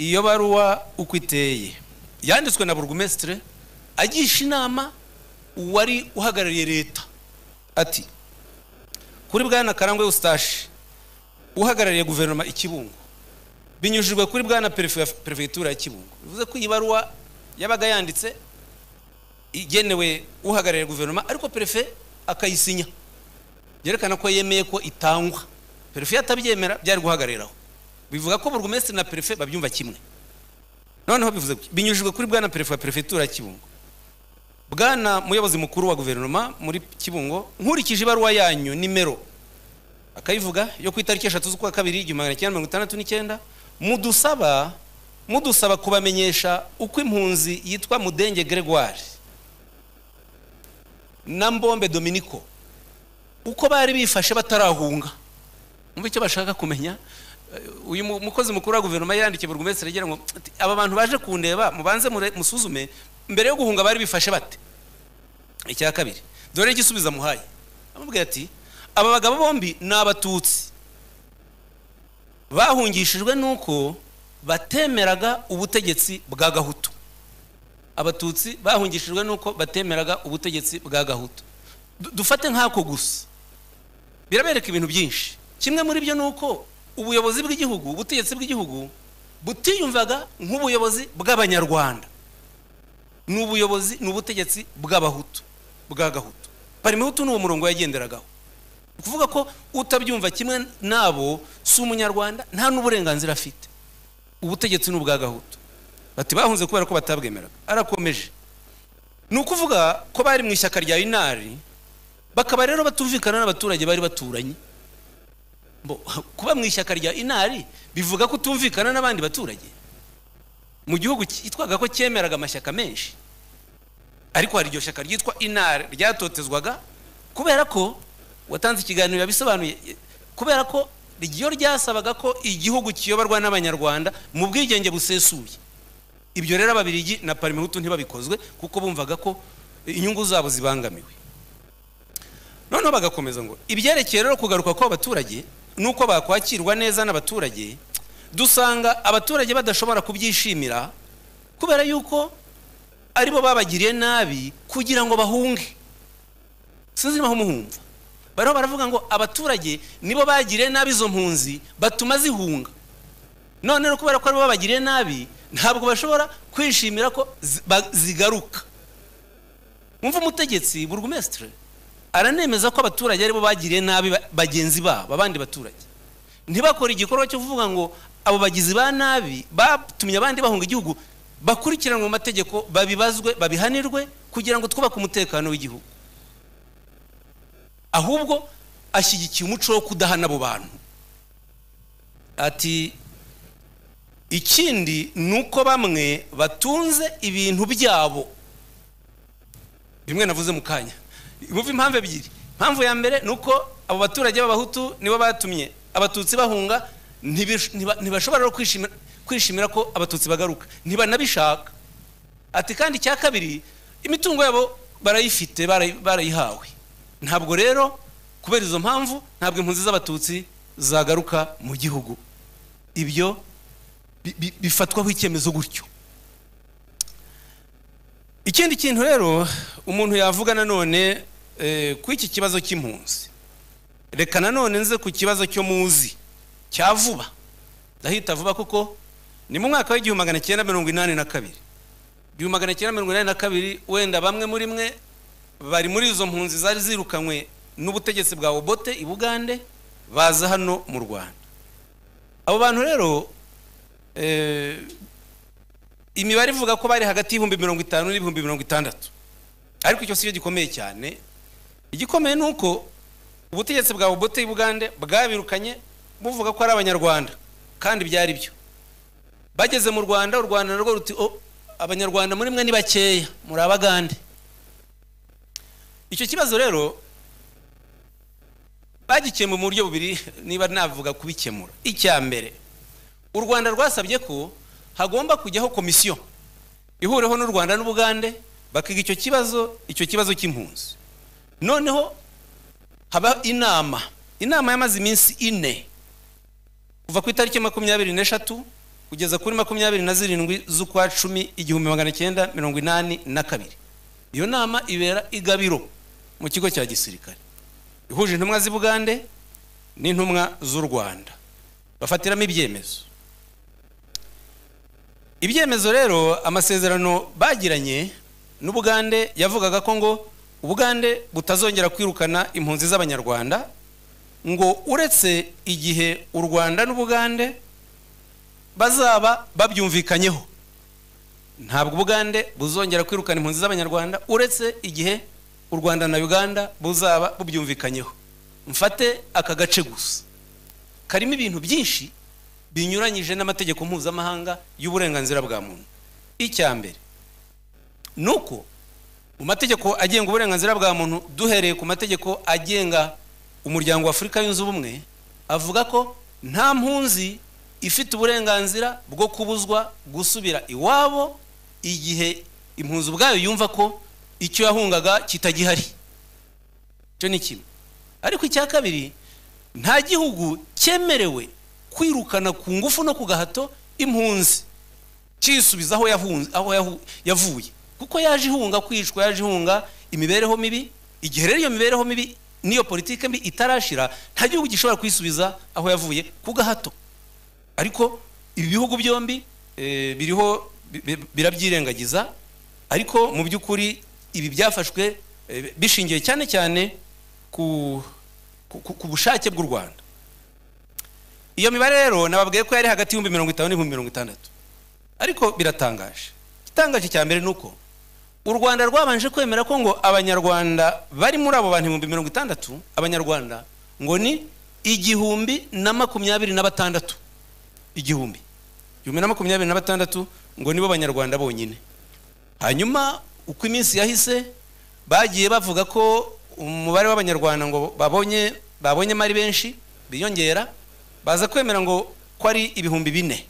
iyo baruwa uko iteye yanditswe na burugumesitire agisha inama uwari uhagarariye leta ati kuri bwana karangwa eustache uhagarariye guverinoma i kibungo binyujijwe kuri bwana perefegitura ya kibungo bivuze ko iyi baruwa yabaga yanditse igenewe uhagarariye guverinoma ariko perefe akayisinya byerekana ko yemeye ko itangwa perefe yatabyemera byari guhagariraho bivuga ko burugumesitiri na perefe babyumva kimwe noneho bivuze binyujijwe kuri bwana perefe wa perefegitura ya kibungo bwana muyobozi mukuru wa guverinoma muri kibungo nkurikije ibaruwa yanyu nimero akayivuga yo ku itariki eshatu z'ukwa kabiri igihumbi magana cyenda mirongo itandatu n'icyenda mudusaba mudusaba kubamenyesha uko impunzi yitwa mudenge gregoire na mbombe dominico uko bari bifashe batarahunga mu icyo bashaka kumenya uyu mukozi mukuru wa guverinoma yandikiye burugumesitiri agira ngo aba bantu baje kundeba mubanze musuzume mbere yo guhunga bari bifashe bate icya kabiri dore igisubizo amuhaye amubwira ati aba bagabo bombi ni abatutsi bahungishijwe nuko batemeraga ubutegetsi bwa gahutu abatutsi bahungishijwe nuko batemeraga ubutegetsi bwa gahutu dufate nk'ako gusa birabereka ibintu byinshi kimwe muri byo ni uko ubuyobozi bw'igihugu ubutegetsi bw'igihugu butiyumvaga nk'ubuyobozi bw'abanyarwanda ni ubuyobozi ni ubutegetsi bw'abahutu bwa gahutu parimuhutu ni uwo murongo yagenderagaho ni ukuvuga ko utabyumva kimwe nabo si umunyarwanda nta n'uburenganzira afite ubutegetsi ni ubwa gahutu bati bahunze kubera ko batabwemeraga arakomeje ni ukuvuga ko bari mu ishyaka rya inari bakaba rero batumvikana n'abaturage bari baturanye kuba mu ishyaka rya inari bivuga ko utumvikana n'abandi baturage mu gihugu cyitwaga ko cyemeraga amashyaka menshi ariko hari iryo shyaka ryitwa inari ryatotezwaga kubera ko watanze ikiganiro yabisobanuye kubera ko iyo ryasabaga ko igihugu kiyoborwa n'abanyarwanda mu bwigenge busesuye ibyo rero ababirigi na parimuhutu ntibabikozwe kuko bumvaga ko inyungu zabo zibangamiwe noneho bagakomeza ngo ibyerekeye rero kugaruka kw'abaturage n'uko bakwakirwa neza n'abaturage dusanga abaturage badashobora kubyishimira kubera yuko aribo babagiriye nabi kugira ngo bahunge sinzi aho muhumva bariho baravuga ngo abaturage nibo bagiriye nabi izo mpunzi batuma zihunga none kubera ko aribo babagiriye nabi ntabwo bashobora kwishimira ko zigaruka mwumva umutegetsi burugumesitire aranemeza ko abaturage aribo bagiriye nabi bagenzi babo abandi baturage ntibakore igikorwa cyo kuvuga ngo abo bagizi ba nabi batumye abandi bahunga igihugu bakurikiranwe mu mategeko babibazwe babihanirwe kugira ngo twubake umutekano w'igihugu ahubwo ashyigikiye umuco wo kudahana abo bantu ati ikindi ni uko bamwe batunze ibintu byabo bimwe navuze mu kanya bumva impamvu ebyiri impamvu ya mbere ni uko abo baturage b'abahutu nibo batumye abatutsi bahunga ntibashobora kwishimira ko abatutsi bagaruka ntibanabishaka ati kandi icya kabiri imitungo yabo barayifite barayihawe ntabwo rero kubera izo mpamvu ntabwo impunzi z'abatutsi zagaruka mu gihugu ibyo bifatwaho icyemezo gutyo ikindi kintu rero umuntu yavuga nanone ku iki kibazo cy'impunzi reka nanone nze ku kibazo cyo muzi cya vuba ndahita vuba kuko ni mu mwaka w'igihumbi magana cyenda mirongo inani na kabiri igihumbi magana cyenda mirongo inani na kabiri wenda bamwe muri mwe bari muri izo mpunzi zari zirukanywe n'ubutegetsi bwa obote i bugande baza hano mu rwanda abo bantu rero imibare ivuga ko bari hagati y'ibihumbi mirongo itanu n'ibihumbi mirongo itandatu ariko icyo si cyo gikomeye cyane igikomeye ni uko ubutegetsi bwa bote y'ubugande bwabirukanye buvuga ko ari abanyarwanda kandi byari byo bageze mu rwanda u rwanda narwo ruti "Oh, abanyarwanda muri mwe ni bakeya muri abagande icyo kibazo rero bagikemura mu buryo bubiri niba navuga kubikemura icya mbere u rwanda rwasabye ko hagomba kujyaho komisiyo ihureho n'u rwanda n'ubugande bakiga icyo kibazo icyo kibazo cy'impunzi noneho haba inama inama yamaze iminsi ine kuva ku itariki makumyabiri n'eshatu kugeza kuri makumyabiri na zirindwi z'ukwa cumi igihumbi magana cyenda mirongo inani na kabiri iyo nama ibera i gabiro mu kigo cya gisirikare ihuje intumwa z'i bugande n'intumwa z'u rwanda bafatiramo ibyemezo ibyemezo rero amasezerano bagiranye n'ubugande yavugaga ko ngo ubugande butazongera kwirukana impunzi z'abanyarwanda ngo uretse igihe u rwanda n'ubugande bazaba babyumvikanyeho ntabwo ubugande buzongera kwirukana impunzi z'abanyarwanda uretse igihe u rwanda na uganda buzaba bubyumvikanyeho mfate aka gace gusa karimo ibintu byinshi binyuranyije n'amategeko mpuzamahanga y'uburenganzira bwa muntu icya mbere ni uko mu mategeko agenga uburenganzira bwa muntu duhereye ku mategeko agenga umuryango wa afurika yunze ubumwe avuga ko nta mpunzi ifite uburenganzira bwo kubuzwa gusubira iwabo igihe impunzi ubwayo yumva ko icyo yahungaga kitagihari icyo ni kimwe ariko icya kabiri nta gihugu cyemerewe kwirukana ku ngufu no ku gahato impunzi cyisubiza aho yahunze- aho yahu- yavuye kuko yaje ihunga kwicwa yaje ihunga imibereho mibi igihe rero iyo mibereho mibi n'iyo politiki mbi itarashira nta gihugu gishobora kwisubiza aho yavuye ku gahato ariko ibi bihugu byombi eh, biriho bi- bi- birabyirengagiza ariko mu by'ukuri ibi byafashwe eh, bishingiye cyane cyane ku, ku, ku- ku bushake bw'u rwanda iyo mibare rero nababwiye ko yari hagati y'ibihumbi mirongo itanu n'ibihumbi mirongo itandatu ariko biratangaje igitangaje cya mbere ni uko u rwanda rwabanje kwemera ko ngo abanyarwanda bari muri abo bantu ibihumbi mirongo itandatu abanyarwanda ngo ni igihumbi na makumyabiri na batandatu igihumbi igihumbi na makumyabiri na batandatu ngo nibo banyarwanda bonyine hanyuma uko iminsi yahise bagiye bavuga ko umubare w'abanyarwanda ngo babonye babonyemo ari benshi biyongera baza kwemera ngo ko ari ibihumbi bine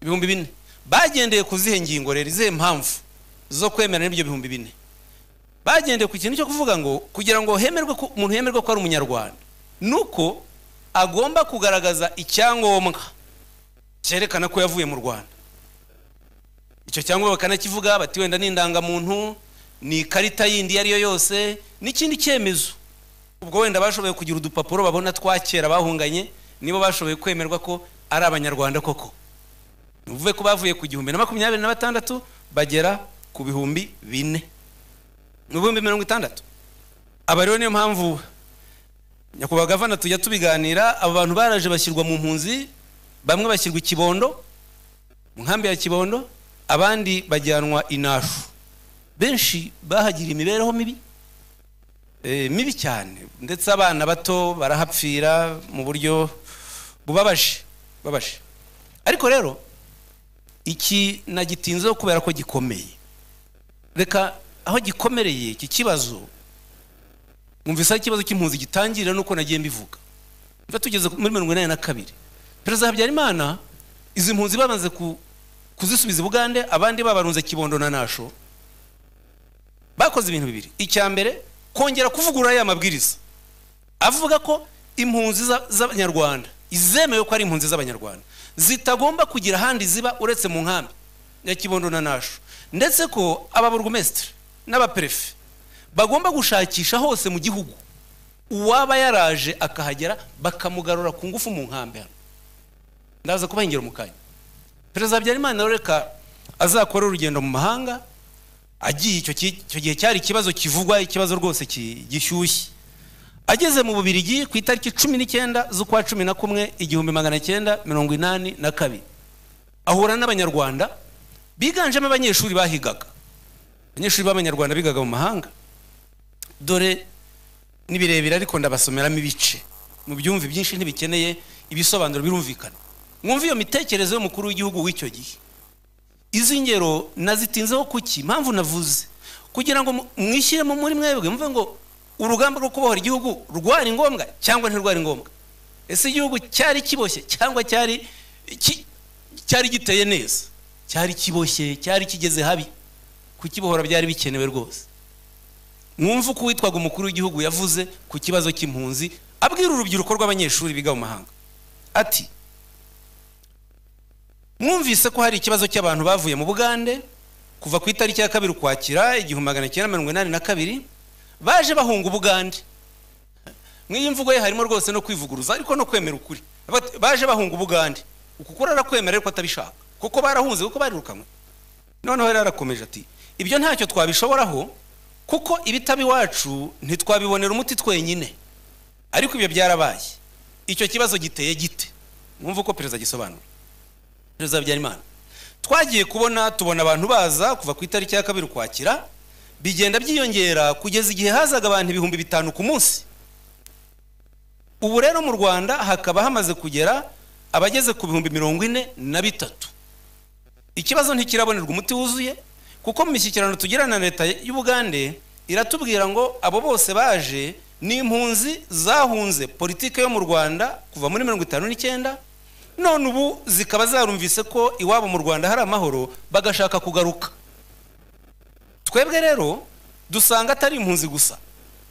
ibihumbi bine bagendeye ku zihe ngingo rero izihe mpamvu zo kwemera n'ibyo bihumbi bine bagendeye ku kintu cyo kuvuga ngo kugira ngo hemerwe ko umuntu yemerwe ko ari umunyarwanda ni uko agomba kugaragaza icyangombwa cyerekana ko yavuye mu rwanda icyo cyangombwa bakanakivuga bati wenda ni indangamuntu ni ikarita yindi iyo ariyo yose n'ikindi cyemezo ubwo wenda bashoboye kugira udupapuro babona twa kera bahunganye nibo bashoboye kwemerwa ko ari abanyarwanda koko ni ukuvuga ko bavuye ku gihumbi na makumyabiri na batandatu bagera ku bihumbi bine mu bihumbi mirongo itandatu aba rero niyo mpamvu nyakubahwa gavana tujya tubiganira aba bantu baraje bashyirwa mu mpunzi bamwe bashyirwa i kibondo mu nkambi ya kibondo abandi bajyanwa inashu benshi bahagira imibereho mibi eh, mibi cyane ndetse abana bato barahapfira mu buryo bubabaje bubabaje ariko rero iki nagitinzeho kubera ko gikomeye reka aho gikomereye iki kibazo mwumvise aho ikibazo cy'impunzi gitangira nuko nagiye mbivuga mva tugeze muri mirongo inani na kabiri perezida habyarimana izi mpunzi bamaze ku- kuzisubiza i bugande abandi babarunze kibondo na nasho bakoze ibintu bibiri icya mbere kongera kuvugurura ya mabwiriza avuga ko impunzi za- z'abanyarwanda izemewe ko ari impunzi z'abanyarwanda zitagomba kugira ahandi ziba uretse mu nkambi ya kibondo na nasho ndetse ko aba burugumesitiri n'abaperefe bagomba gushakisha hose mu gihugu uwaba yaraje akahagera bakamugarura ku ngufu mu nkambi hano ndaza kubaha ingero mu kanya perezida habyarimana rero reka azakore urugendo mu mahanga agiye icyo ki- icyo gihe cyari ikibazo kivugwa ikibazo rwose ki- gishyushye ageze mu bubirigi ku itariki cumi n'icyenda z'ukwa cumi na kumwe igihumbi magana cyenda mirongo inani na kabiri ahura n'abanyarwanda biganjemo abanyeshuri bahigaga abanyeshuri b'abanyarwanda bigaga mu mahanga dore ni birebire ariko ndabasomeramo ibice mu byumvi byinshi ntibikeneye ibisobanuro birumvikana mwumve iyo mitekerereze y'umukuru w'igihugu w'icyo gihe izi ngero nazitinzeho kuki impamvu navuze kugira ngo mwishyiremo muri mwebwe mvuge ngo urugamba rwo kubohora igihugu rwari ngombwa cyangwa ntirwari ngombwa ese igihugu cyari kiboshye cyangwa cyari ki- cyari giteye neza cyari kiboshye cyari kigeze habi kukibohora byari bikenewe rwose mwumve uko uwitwaga umukuru w'igihugu yavuze ku kibazo cy'impunzi abwira urubyiruko rw'abanyeshuri biga mu mahanga ati mwumvise ko hari ikibazo cy'abantu bavuye mu bugande kuva ku itariki ya kabiri ukwakira igihumbi magana cyenda mirongo inani na kabiri baje bahunga ubugande mu iyi mvugo ye harimo rwose no kwivuguruza ariko no kwemera ukuri Bati, baje bahunga ubugande uku kuri arakwemera ariko atabishaka kuko barahunze kuko barirukanwe noneho rero arakomeje ati ibyo ntacyo twabishoboraho kuko ibitaba iwacu ntitwabibonera umuti twenyine ariko ibyo byarabaye icyo kibazo giteye gite mwumve uko perezida agisobanura perezida habyarimana twagiye kubona tubona abantu baza kuva ku itariki ya kabiri ukwakira bigenda byiyongera kugeza igihe hazaga abantu ibihumbi bitanu ku munsi ubu rero mu rwanda hakaba hamaze kugera abageze ku bihumbi mirongo ine na bitatu ikibazo ntikirabonerwa umuti wuzuye kuko mu mishyikirano tugirana na leta y'ubugande iratubwira ngo abo bose baje ni impunzi zahunze politike yo mu rwanda kuva muri mirongo itanu n'icyenda none ubu zikaba zarumvise ko iwabo mu rwanda hari amahoro bagashaka kugaruka twebwe rero dusanga atari impunzi gusa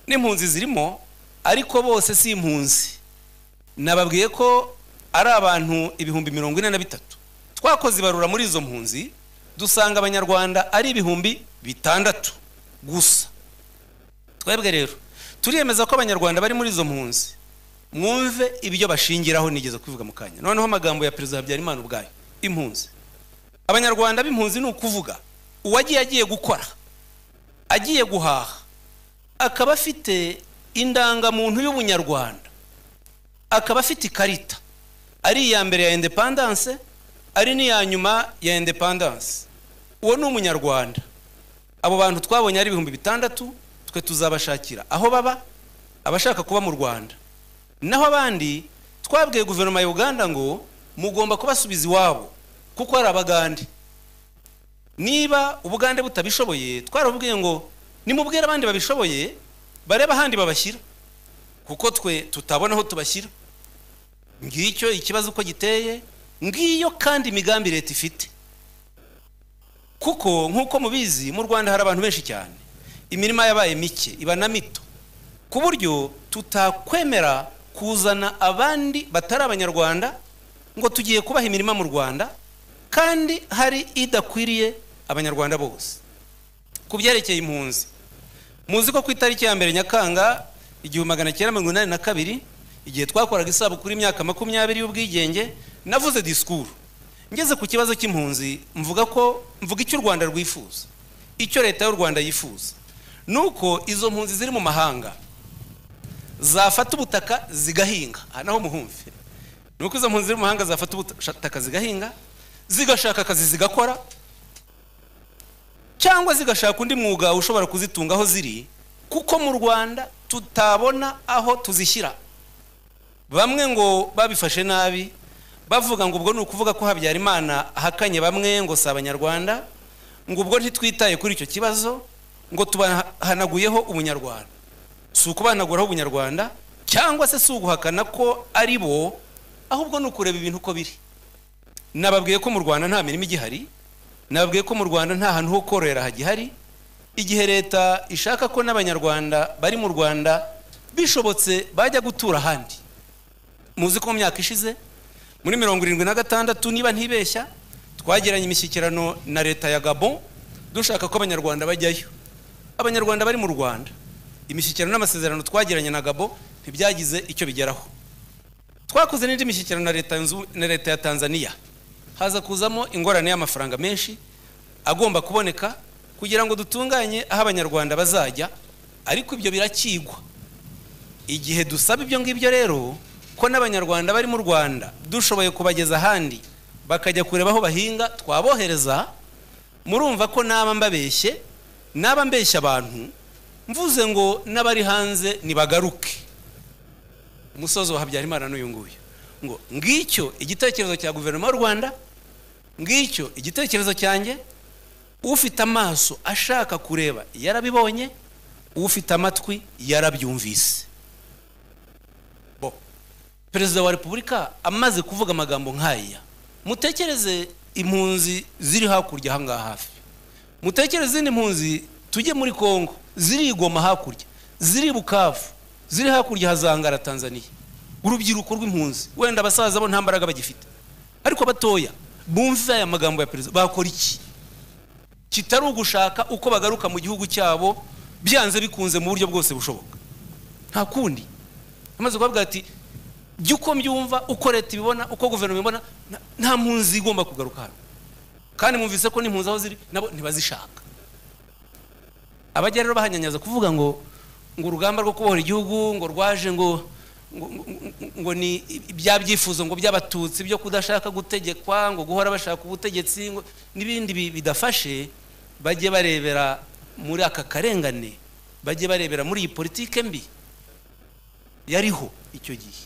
n'impunzi zirimo ariko bose si impunzi nababwiye ko ari abantu ibihumbi mirongo ine na bitatu twakoze ibarura muri izo mpunzi dusanga abanyarwanda ari ibihumbi bitandatu gusa twebwe rero turiyemeza ko abanyarwanda bari muri izo mpunzi mwumve ibyo bashingiraho nigeze kubivuga mu kanya noneho amagambo ya perezida habyarimana ubwayo impunzi abanyarwanda b'impunzi ni ukuvuga uwagiye agiye gukora agiye guhaha akaba afite indangamuntu y'ubunyarwanda akaba afite ikarita ari iya mbere ya indepandanse ari n'iya nyuma ya indepandanse uwo ni umunyarwanda abo bantu twabonye ari ibihumbi bitandatu twe tuzabashakira aho baba abashaka kuba mu rwanda naho abandi twabwiye guverinoma ya uganda ngo mugomba kubasubiza iwabo kuko hari abagande niba ubugande butabishoboye twarabubwiye ngo nimubwire abandi babishoboye barebe ahandi babashyira kuko twe tutabona aho tubashyira ngicyo ikibazo uko giteye ngiyo kandi imigambi leta ifite kuko nk'uko mubizi mu rwanda hari abantu benshi cyane imirima yabaye mike iba na mito ku buryo tutakwemera kuzana abandi batari abanyarwanda ngo tugiye kubaha imirima mu rwanda kandi hari idakwiriye abanyarwanda bose ku byerekeye impunzi muzi ko ku itariki ya mbere nyakanga igihumbi magana cyenda mirongo inani na kabiri igihe twakoraga isabukuru y'imyaka makumyabiri y'ubwigenge navuze disikuru ngeze ku kibazo cy'impunzi mvuga ko mvuga icyo u rwanda rwifuza icyo leta y'u rwanda yifuza ni uko izo mpunzi ziri mu mahanga zafata ubutaka zigahinga aha naho muhumve ni uko izo mpunzi ziri mu mahanga zafata ubutaka zigahinga zigashaka akazi zigakora cyangwa zigashaka undi mwuga ushobora kuzitunga aho ziri kuko mu rwanda tutabona aho tuzishyira bamwe ngo babifashe nabi bavuga ngo ubwo ni ukuvuga ko habyarimana ahakanye bamwe ngo si abanyarwanda ngo ubwo ntitwitaye kuri icyo kibazo ngo tubahanaguyeho ubunyarwanda si ukubahanaguraho ubunyarwanda cyangwa se si uguhakana ko ari bo ahubwo ni ukureba ibintu uko biri nababwiye ko mu rwanda nta mirimo igihari nababwiye ko mu rwanda nta hantu ho kororera hagihari igihe leta ishaka ko n'abanyarwanda bari mu rwanda bishobotse bajya gutura ahandi muzi ko mu myaka ishize muri mirongo irindwi na gatandatu niba ntibeshya twagiranye imishyikirano na leta ya gabon dushaka ko abanyarwanda bajyayo abanyarwanda bari mu rwanda imishyikirano n'amasezerano twagiranye na gabo ntibyagize icyo bigeraho twakoze n'indi mishyikirano na leta Zunze- na leta ya tanzania haza kuzamo ingorane y'amafaranga menshi agomba kuboneka kugira ngo dutunganye aho abanyarwanda bazajya ariko ibyo birakigwa igihe dusaba ibyo ngibyo rero ko n'abanyarwanda bari mu rwanda dushoboye kubageza ahandi bakajya kureba aho bahinga twabohereza murumva ko naba mbabeshye naba mbeshya abantu mvuze ngo n'abari hanze nibagaruke umusozi wa habyarimana n'uyu nguyu ngo ngicyo igitekerezo cya guverinoma y'u rwanda ngicyo igitekerezo cyanjye ufite amaso ashaka kureba yarabibonye ufite amatwi yarabyumvise bo perezida wa repubulika amaze kuvuga amagambo nk'aya mutekereze impunzi ziri hakurya aha ngaha hafi mutekereze izindi mpunzi tujye muri congo ziri igoma hakurya ziri bukavu ziri hakurya hazangara tanzania urubyiruko rw'impunzi wenda abasaza bo nta mbaraga bagifite ariko abatoya bumve aya magambo ya perezida bakora iki kitari ugushaka uko bagaruka mu gihugu cyabo byanze bikunze mu buryo bwose bushoboka nta kundi amaze kuvuga ati jya uko mbyumva uko leta ibibona uko guverinoma ibibona na- nta mpunzi igomba kugaruka hano kandi mwumvise ko n'impunzi aho ziri nabo ntibazishaka abajya rero bahanyanyaza kuvuga ngo ngo urugamba rwo kubohora igihugu ngo rwaje ngo ngo- ngo- ngo ni ibya byifuzo ngo by'abatutsi byo kudashaka gutegekwa ngo guhora bashaka ubutegetsi ngo n'ibindi bi- bidafashe bajye barebera muri aka karengane bajye barebera muri iyi politike mbi yariho icyo gihe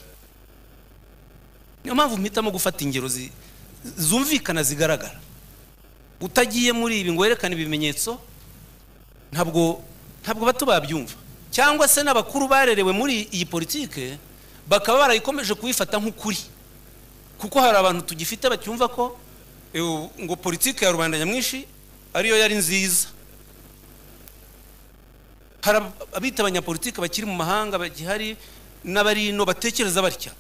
niyo mpamvu mpitamo gufata ingero zi- zumvikana zigaragara utagiye muri ibi ngo werekane ibimenyetso ntabwo ntabwo bato babyumva cyangwa se n'abakuru barerewe muri iyi politike bakaba barayikomeje kuyifata nk'ukuri kuko hari abantu tugifite bacyumva ko eh, ngo politike ya rubanda nyamwinshi ariyo yari nziza hari ab- abita abanyapolitike bakiri mu mahanga bagihari n'abari ino batekereza batya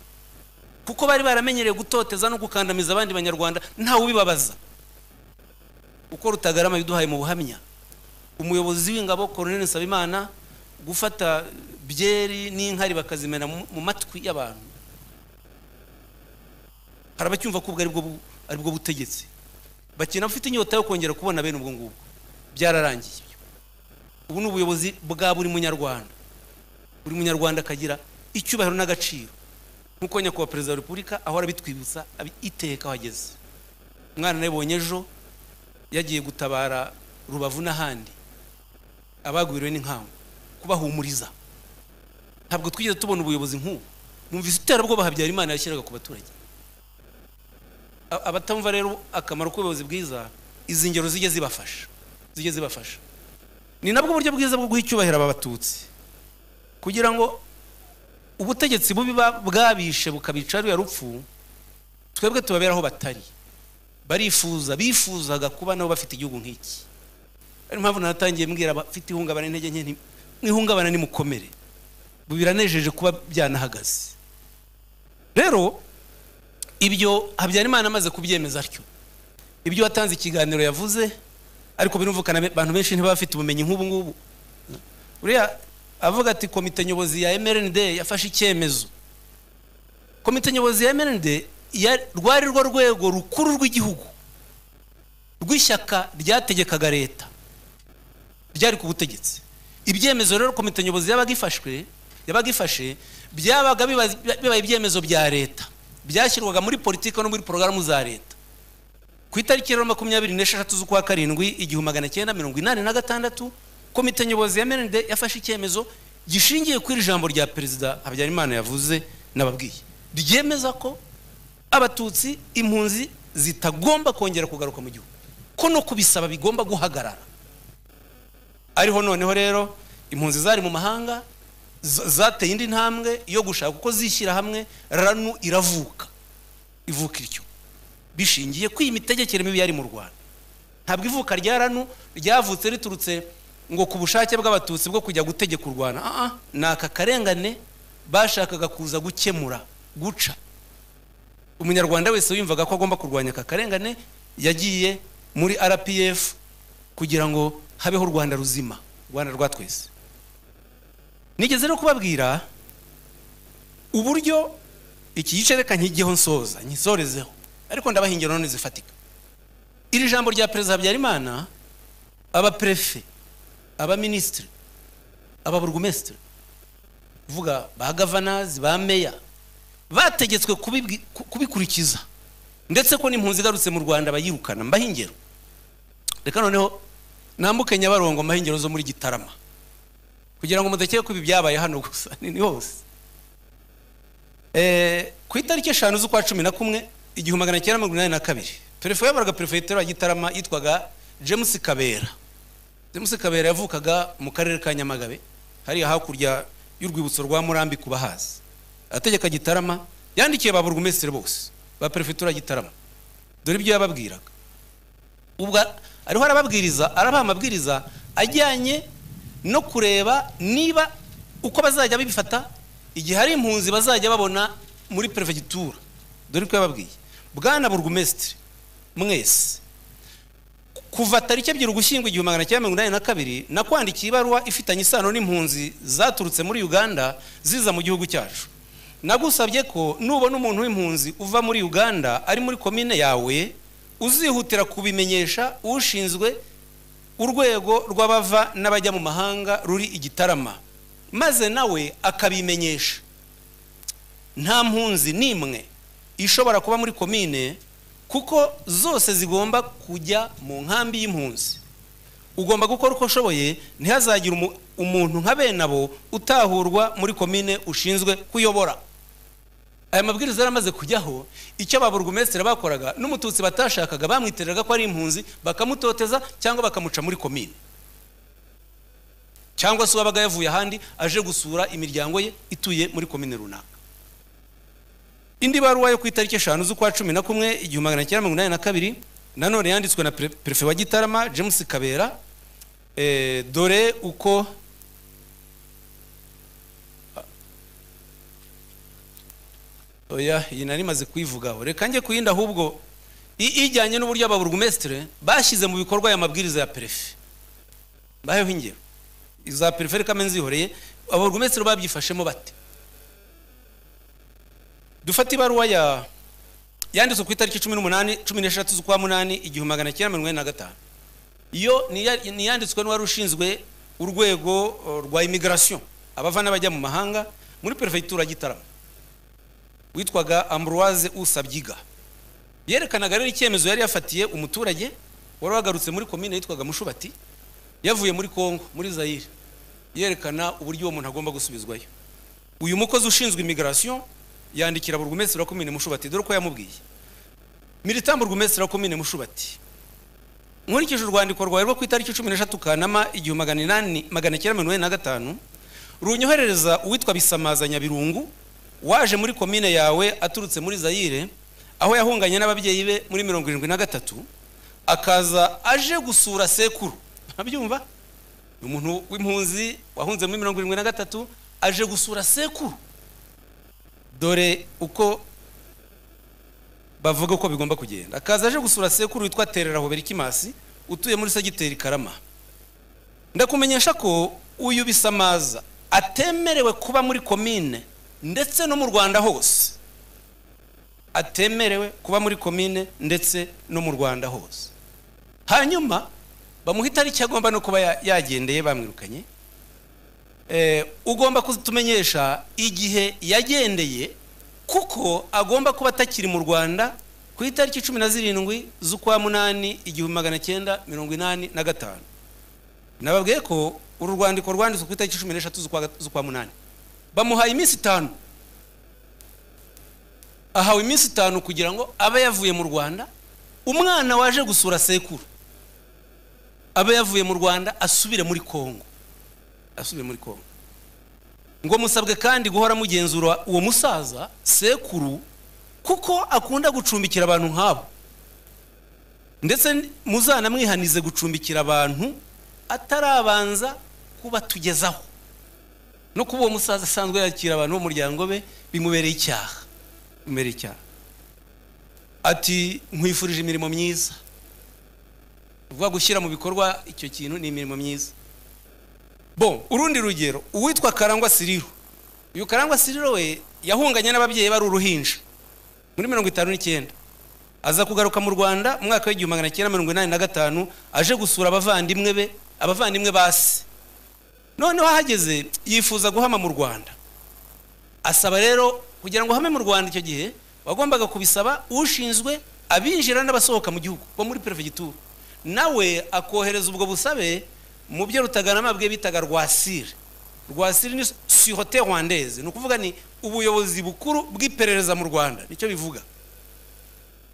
kuko bari baramenyereye gutoteza no gukandamiza abandi banyarwanda ntawe ubibabaza uko rutagarama yaduhaye mu buhamya umuyobozi w'ingabo Colonel Nsabimana gufata byeri n'inkari bakazimena mu mu matwi y'abantu hari abacyumva ko ubwo aribwo bu- aribwo butegetsi bakina bafite inyota yo kongera kubona bene ubwo ngubwo byararangiye ibyo. ubu ni ubuyobozi bwa buri munyarwanda buri munyarwanda akagira icyubahiro n'agaciro nk'uko nyakubahwa perezida wa repubulika ahora abitwibutsa abi- iteka aho ageze umwana nabibonye ejo yagiye gutabara rubavu n'ahandi abagwiriwe n'inkangu kubahumuriza ntabwo twigeze tubona ubuyobozi nk'ubu numvise iterabwoba habyarimana yashyiraga ku baturage A- abatamva rero akamaro k'ubuyobozi bwiza izi ngero zijye zibafasha zijye zibafasha ni nabwo buryo bwiza bwo guha icyubahiro aba batutsi kugira ngo ubutegetsi bubi ba- bwabishe bukabica ruriya rupfu twebwe tubabera aho batari barifuza bifuzaga kuba nabo bafite igihugu nk'iki ariyo mpamvu natangiye mbwira abafite ihungabana intege nke nti mwihungabana nimukomere Ubu biranejeje kuba byanahagaze rero ibyo habyarimana amaze kubyemeza atyo ibyo watanze ikiganiro yavuze ariko birumvikana abantu benshi ntibaba bafite ubumenyi nk'ubu ngubu uriya avuga ati komite nyobozi ya mrnd yafashe icyemezo komite nyobozi ya mrnd ya- rwari rwo rwego rukuru rw'igihugu rw'ishyaka ryategekaga leta ryari ku butegetsi ibyemezo rero komite nyobozi yabaga ifashwe yabaga ifashe byabaga biba- bibaye ibyemezo bya leta byashyirwaga muri politiki no muri porogaramu za leta ku itariki rero makumyabiri n'esheshatu z'ukwa karindwi igihumbi magana cyenda mirongo inani na gatandatu komite nyobozi ya mrnd yafashe icyemezo gishingiye kuri iri jambo rya perezida habyarimana yavuze n'ababwiye ryemeza ko abatutsi impunzi zitagomba kongera kugaruka mu gihugu ko no kubisaba bigomba guhagarara ariho noneho rero impunzi zari mu mahanga z- zateye indi ntambwe yo gushaka uko zishyira hamwe ranu iravuka ivuka iryo bishingiye ko iyi mitegekere mibi yari mu rwanda ntabwo ivuka rya ranu ryavutse riturutse ngo ku bushake bw'abatutsi bwo kujya gutegeka u rwanda Ah, ah, ni aka karengane bashakaga kuza gukemura guca umunyarwanda wese wiyumvaga ko agomba kurwanya aka karengane yagiye muri rpf kugira ngo habeho u rwanda ruzima u rwanda rwa twese nigeze no kubabwira uburyo iki gice reka nkigeho nsoza nkisorezeho ariko ndabaha ingero none zifatika iri jambo rya perezida habyarimana abaperefe abaminisitiri ababurugumesitiri kuvuga ba gavanazi ba meya bategetswe kubibwi- ku- kubikurikiza ndetse ko n'impunzi igarutse mu rwanda bayirukana mbaho ingero reka noneho nambuke nyabarongo mahingero zo muri gitarama kugira ngo mudakeye ko ibi byabaye hano gusa ni ni hose Eh, ku itariki eshanu z'ukwa cumi na kumwe igihumbi magana cyenda mirongo inani na kabiri perefe yaboraga perefegitura ya gitarama yitwaga james kabera james kabera yavukaga mu karere ka nyamagabe hariya hakurya y'urwibutso rwa murambi ku bahazi ategeka gitarama yandikiye ba burugumesitiri bose ba perefegitura ya gitarama dore ibyo yababwiraga ubwo ariho arababwiriza arabaha amabwiriza ajyanye no kureba niba uko bazajya babifata igihe hari impunzi bazajya babona muri perefegitura dore ko yababwiye bwana burugumesitiri mwese kuva tariki ebyiri ugushyingo igihumbi magana cyenda mirongo inani na kabiri nakwandikiye ibaruwa ifitanye isano n'impunzi zaturutse muri uganda ziza mu gihugu cyacu nagusabye ko nubona umuntu w'impunzi uva muri uganda ari muri komine yawe uzihutira kubimenyesha ushinzwe urwego rw'abava n'abajya mu mahanga ruri igitarama maze nawe akabimenyesha nta mpunzi n'imwe ishobora kuba muri komine kuko zose zigomba kujya mu nkambi y'impunzi ugomba gukora uko ushoboye ntihazagire umu- umuntu nka bene abo utahurwa muri komine ushinzwe kuyobora aya mabwiriza yaramaze kujyaho icyo ba burugumesitiri bakoraga n'umututsi batashakaga bamwiteraga ko ari impunzi bakamutoteza cyangwa bakamuca muri komine cyangwa se uwabaga yavuye ahandi aje gusura imiryango ye ituye muri komine runaka indi baruwa yo ku itariki eshanu z'ukwa cumi na kumwe igihumbi magana cyenda mirongo inani na kabiri nanone yanditswe na pere- perefe wa gitarama james kabera eh, dore uko oya iyi nari maze kuyivugaho reka njye ku yindi ahubwo i- ijyanye n'uburyo ababurugumesitire bashyize mu bikorwa aya mabwiriza ya perefe mbaheho ingero iza periferi kamenzi zihoreye ababurugumesitiri babyifashemo bate dufate ibaruwa ya yanditswe ku itariki cumi n'umunani cumi n'eshatu z'ukwa munani igihumbi magana cyenda mirongo inani na gatanu iyo ni iya- ni iyanditswe n'uwari ushinzwe urwego eh, rwa imigirasiyo abava n'abajya mu mahanga muri perefegitura ya gitarama witwaga ambroise usabyiga yerekanaga rero icyemezo yari yafatiye umuturage wari wagarutse muri komine yitwaga mushubati yavuye muri kongo muri zayire yerekana uburyo uwo muntu agomba gusubizwayo uyu mukozi ushinzwe imigirasiyo yandikira burugumesitiri wa komine mushubati dore ko yamubwiye militant burugumesitiri wa komine mushubati nkurikije urwandiko rwawe rwo ku itariki cumi n'eshatu kanama igihumbi magana inani magana cyenda mirongo inani na gatanu runyoherereza uwitwa bisamaza nyabirungu waje muri komine yawe aturutse muri zayire aho yahunganye n'ababyeyi be muri mirongo irindwi na gatatu akaza aje gusura sekuru ntabyumva ni umuntu w'impunzi wahunze muri mirongo irindwi na gatatu aje gusura sekuru dore uko bavuga uko bigomba kugenda akaza aje gusura sekuru witwa terera hoberikimasi utuye muri segiteri karama ndakumenyesha ko uyu bisamaza atemerewe kuba muri komine ndetse no mu rwanda hose atemerewe kuba muri komine ndetse no mu rwanda hose hanyuma bamuha itariki agomba no kuba ya- yagendeye bamwirukanye Eh, ugomba kutumenyesha igihe yagendeye kuko agomba kuba atakiri mu rwanda ku itariki cumi na zirindwi z'ukwa munani igihumbi magana cyenda mirongo inani na gatanu nababwiye ko uru rwandiko rwanditswe ku itariki cumi n'eshatu z'ukwa gat- z'ukwa munani bamuhaye iminsi itanu ahawe iminsi itanu kugira ngo abe yavuye mu rwanda umwana waje gusura sekuru abe yavuye mu rwanda asubire muri kongo asubire muri kongo ngo musabwe kandi guhora mugenzura uwo musaza sekuru kuko akunda gucumbikira abantu nk'abo ndetse muzanamwihanize gucumbikira abantu atarabanza kubatugezaho no kuba uwo musaza asanzwe yakira abantu bo mu muryango be bimubereye icyaha bimubereye icyaha ati nkwifurije imirimo myiza uvuga gushyira mu bikorwa icyo kintu ni imirimo myiza bo urundi rugero uwitwa karangwa siriro uyu karangwa siriro we yahunganye n'ababyeyi bari uruhinja muri mirongo itanu n'icyenda aza kugaruka mu rwanda mu mwaka w'igihumbi magana cyenda mirongo inani na gatanu aje gusura abavandimwe be abavandimwe ba se noneho ahageze yifuza guhama mu rwanda asaba rero kugira ngo uhame mu rwanda icyo gihe wagombaga kubisaba ushinzwe abinjira n'abasohoka mu gihugu bo muri perefegitura nawe akohereza ubwo busabe mu byo rutaganama bwe bitaga rwasire rwasire ni sihote rwandeze ni ukuvuga ni ubuyobozi bukuru bw'iperereza mu rwanda nicyo bivuga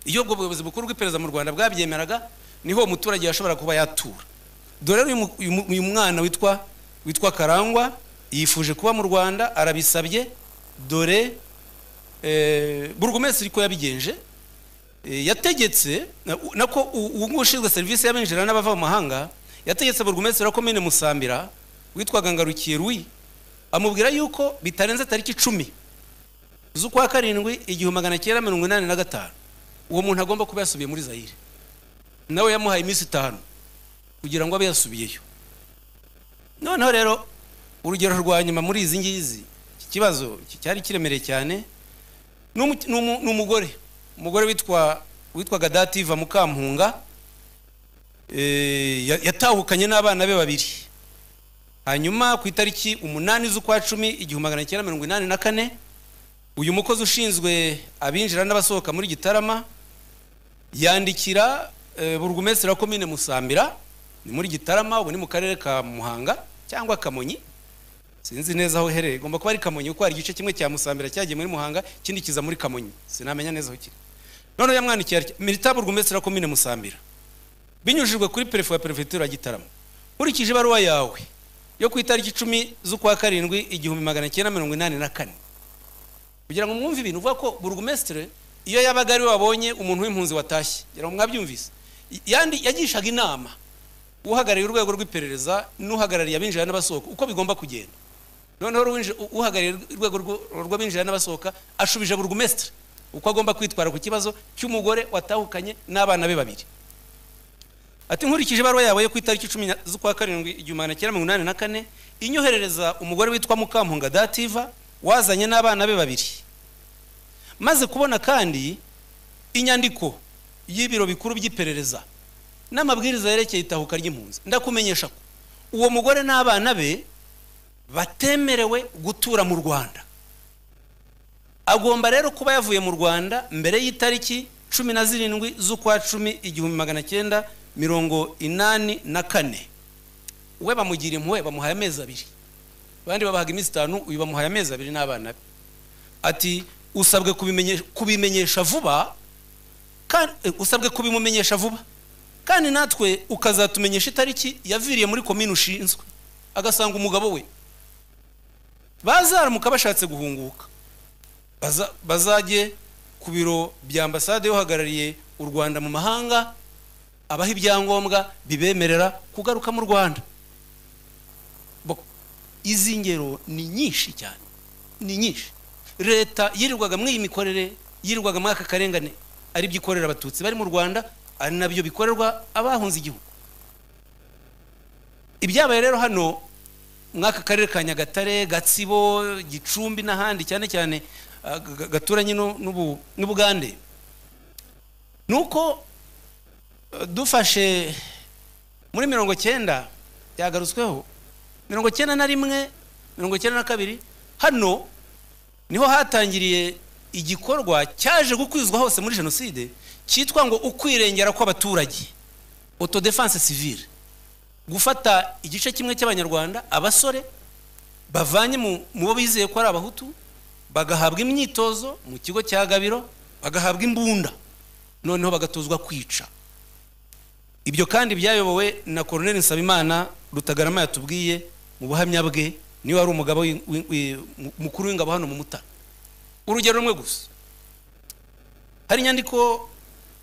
iyo ubwo buyobozi bukuru bw'iperereza mu rwanda bwabyemeraga niho uwo muturage yashobora kuba yatura dore rero uyu mu- uyu mwana witwa witwa karangwa yifuje kuba mu rwanda arabisabye dore eh, burugumesitiri ko yabigenje eh, yategetse na- u- nako u- uwo nguwo ushinzwe serivisi y'abinjira n'abava mu mahanga yategetse burugumesitiri wa komine musambira witwaga ngarukiye ruyi amubwira yuko bitarenze tariki icumi z'ukwa karindwi igihumbi magana cyenda mirongo inani na gatanu uwo muntu agomba kuba yasubiye muri zayire nawe yamuhaye iminsi itanu kugira ngo abe yasubiyeyo noneho rero urugero rwa nyuma muri izi ngizi iki kibazo ki- cyari kiremereye cyane ni umu- ni umu- ni umugore umugore witwa witwaga dativa mukampunga eh, ya- yatahukanye n'abana be babiri hanyuma ku itariki umunani z'ukwa cumi igihumbi magana cyenda mirongo inani na kane uyu mukozi ushinzwe abinjira n'abasohoka muri gitarama yandikira eh, burugumesitiri wa komine musambira ni muri gitarama ubu ni mu karere ka muhanga cyangwa kamonyi sinzi neza aho iherereye igomba kuba ari kamonyi kuko hari igice kimwe cya musambira cyagiye muri muhanga ikindi kiza muri kamonyi sinamenya neza aho kiri noneho yamwandikiye ati milita burugumesitiri wa komine musambira binyujijwe kuri perefe wa perefegitura ya gitarama nkurikije ibaruwa yawe yo ku itariki icumi z'ukwa karindwi igihumbi magana cyenda mirongo inani na kane kugira ngo mwumve ibintu uvuga ko burugumesitire iyo yabaga ari we wabonye umuntu w'impunzi watashye kugira ngo mwabyumvise yandi yagishaga inama uhagarariye urwego rw'iperereza n'uhagarariye abinjira n'abasohoka uko bigomba kugenda noneho uwinji- uhagarariye urwego rw'u- rw'abinjira n'abasohoka ashubije burugumesitire uko agomba kwitwara ku kibazo cy'umugore watahukanye n'abana be babiri ati nkurikije ibaruwa yawe yo ku itariki cumi na- z'ukwa karindwi igihumbi magana cyenda mirongo inani na kane inyoherereza umugore witwa mukampunga dativa wazanye n'abana be babiri maze kubona kandi inyandiko y'ibiro bikuru by'iperereza n'amabwiriza yerekeye itahuka ry'impunzi ndakumenyesha ko uwo mugore n'abana be batemerewe gutura mu rwanda agomba rero kuba yavuye mu rwanda mbere y'itariki cumi na zirindwi z'ukwa cumi igihumbi magana cyenda mirongo inani na kane we bamugira impuhwe bamuhaye amezi abiri abandi babahaga iminsi itanu uyu bamuhaye amezi abiri n'abana be ati usabwe kubimenye- kubimenyesha vuba kandi eh, usabwe kubimumenyesha vuba kandi natwe ukazatumenyesha itariki yaviriye muri komini ushinzwe agasanga umugabo we bazaramuka bashatse guhunguka baza- bazajye ku biro bya ambasade y'uhagarariye u rwanda mu mahanga abaha ibyangombwa bibemerera kugaruka mu rwanda Bo- izi ngero ni nyinshi cyane ni nyinshi leta yirirwaga muri iyi mikorere yirirwaga muri aka karengane ari byo ikorera abatutsi bari mu rwanda ari nabyo bikorerwa abahunze igihugu ibyabaye rero hano muri aka karere ka nyagatare gatsibo gicumbi n'ahandi cyane cyane ah, ga- gaturanye n'u- n'ubu- n'ubugande ni uko eh, dufashe muri mirongo cyenda byagarutsweho mirongo cyenda na rimwe mirongo cyenda na kabiri hano niho hatangiriye igikorwa cyaje gukwizwa hose muri jenoside cyitwa ngo ukwirengera kw'abaturage autodefense civile gufata igice kimwe cy'abanyarwanda abasore bavanye mu mu bo bizeye ko ari abahutu bagahabwa imyitozo mu kigo cya gabiro bagahabwa imbunda noneho bagatozwa kwica ibyo kandi byayobowe na Colonel Nsabimana Rutagarama yatubwiye mu buhamya bwe niwe wari umugabo w'i- w'i- w'i- mu- mukuru w'ingabo hano mu Mutara urugero rumwe gusa hari inyandiko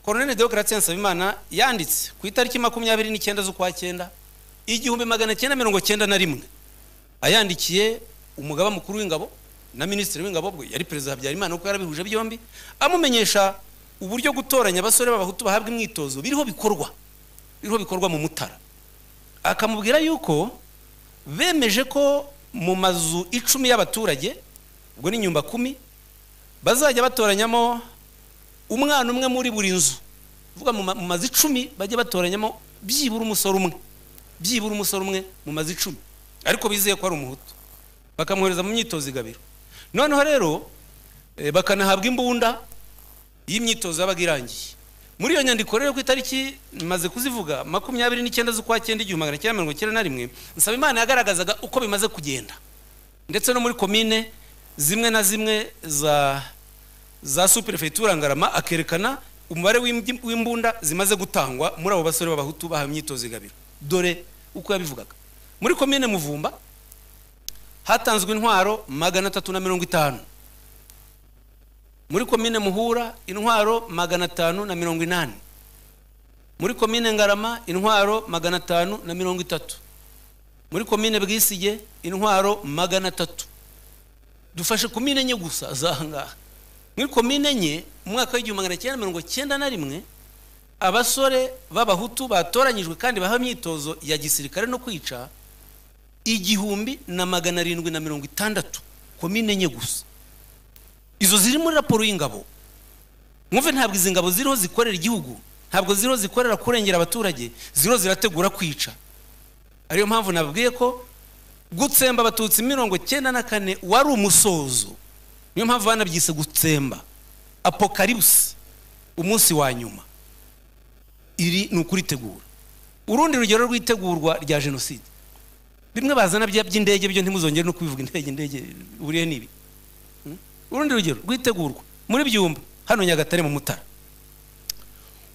Colonel Deogratia Nsabimana yanditse ku itariki makumyabiri n'icyenda z'ukwa cyenda igihumbi magana cyenda mirongo cyenda na rimwe ayandikiye umugaba mukuru w'ingabo na minisitiri w'ingabo bwe yari perezida habyarimana kuko yarabihuje byombi amumenyesha uburyo gutoranya abasore b'abahutu bahabwa imyitozo biriho bikorwa biriho bikorwa mu mutara akamubwira yuko bemeje ko mu mazu icumi y'abaturage ubwo ni nyumba kumi bazajya batoranyamo umwana umwe muri buri nzu uvuga mu ma- mu mazu icumi bajye batoranyamo byibura umusore umwe byibura umusore umwe mu mazu icumi ariko bizeye ko ari umuhutu bakamwohereza mu myitozo igabiro noneho rero eh, bakanahabwa imbunda y'imyitozo yabaga irangiye muri iyo nyandiko rero ku itariki maze kuzivuga makumyabiri n'icyenda z'ukwa cyenda igihumbi magana cyenda mirongo icyenda na rimwe nsaba imana yagaragazaga uko bimaze kugenda ndetse no muri komine zimwe na zimwe za za superefegitura ngarama akerekana umubare w'imbi- w'imbunda zimaze gutangwa muri abo basore b'abahutu bahawe imyitozo igabiro dore uko yabivugaga muri komine muvumba hatanzwe intwaro magana atatu na mirongo itanu muri komine muhura intwaro magana atanu na mirongo inani muri komine ngarama intwaro magana atanu na mirongo itatu muri komine bwisige intwaro magana atatu dufashe komine enye gusa zaha ngaha muri komine enye mu mwaka w'igihumbi magana cyenda mirongo cyenda na rimwe abasore b'abahutu batoranyijwe kandi bahawe imyitozo ya gisirikare no kwica igihumbi na magana arindwi na mirongo itandatu komine enye gusa izo ziri muri raporo y'ingabo mwumve ntabwo izi ngabo ziriho zikorera igihugu ntabwo ziriho zikorera kurengera abaturage ziriho zirategura kwica ariyo mpamvu nabwiye ko gutsemba abatutsi mirongo cyenda na kane wari umusozo niyo mpamvu banabyise gutsemba apokaribusi umunsi wa nyuma iri ni ukuritegura urundi rugero rw'itegurwa rya jenoside bimwe bazana bya by'indege byo ntimuzongere no kubivuga indege indege buriye n'ibi urundi rugero rwitegurwa muri byumba hano nyagatare mu mutara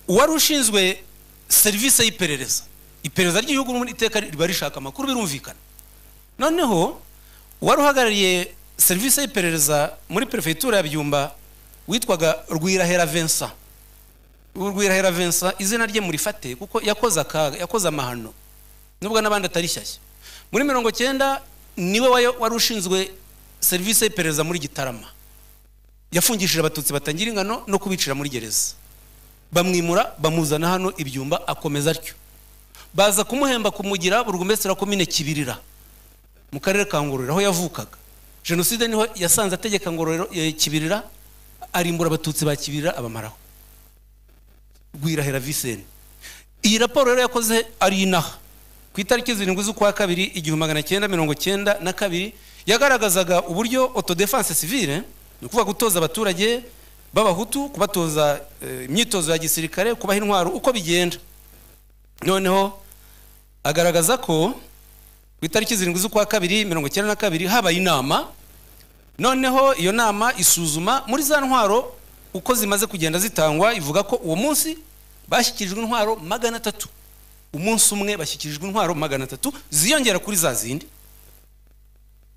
uwari ushinzwe serivisi y'iperereza iperereza ry'igihugu n'iteka riba rishaka amakuru birumvikana noneho uwari uhagarariye serivisi y'iperereza muri perefegitura ya byumba witwaga rwirahera vincent urwirahera vincent izina rye murifate kuko yakoze akaga yakoze amahano nubwo n'abandi atari shyashya muri mirongo cyenda niwe wayo- wari ushinzwe serivisi y'iperereza muri gitarama yafungishije abatutsi batangira ingano no kubicira muri gereza bamwimura bamuzana hano ibyumba akomeza atyo baza kumuhemba kumugira burugumesitira komine kibirira mu karere ka ngororero aho yavukaga jenoside niho yasanze ategeka ngororero eh, kibirira arimbura abatutsi ba kibirira abamaraho rwirahera viseni iyi raporo rero yakoze ari inaha ku itariki zirindwi z'ukwa kabiri igihumbi magana cyenda mirongo cyenda na kabiri yagaragazaga uburyo autodefense civile ni ukuvuga gutoza abaturage b'abahutu kubatoza eh, imyitozo ya gisirikare kubaha intwaro uko bigenda noneho agaragaza ko ku itariki zirindwi z'ukwa kabiri mirongo icyenda na kabiri habaye inama noneho iyo nama isuzuma muri za ntwaro uko zimaze kugenda zitangwa ivuga ko uwo munsi bashyikirijwe intwaro magana atatu umunsi umwe bashyikirijwe intwaro magana atatu ziyongera kuri za zindi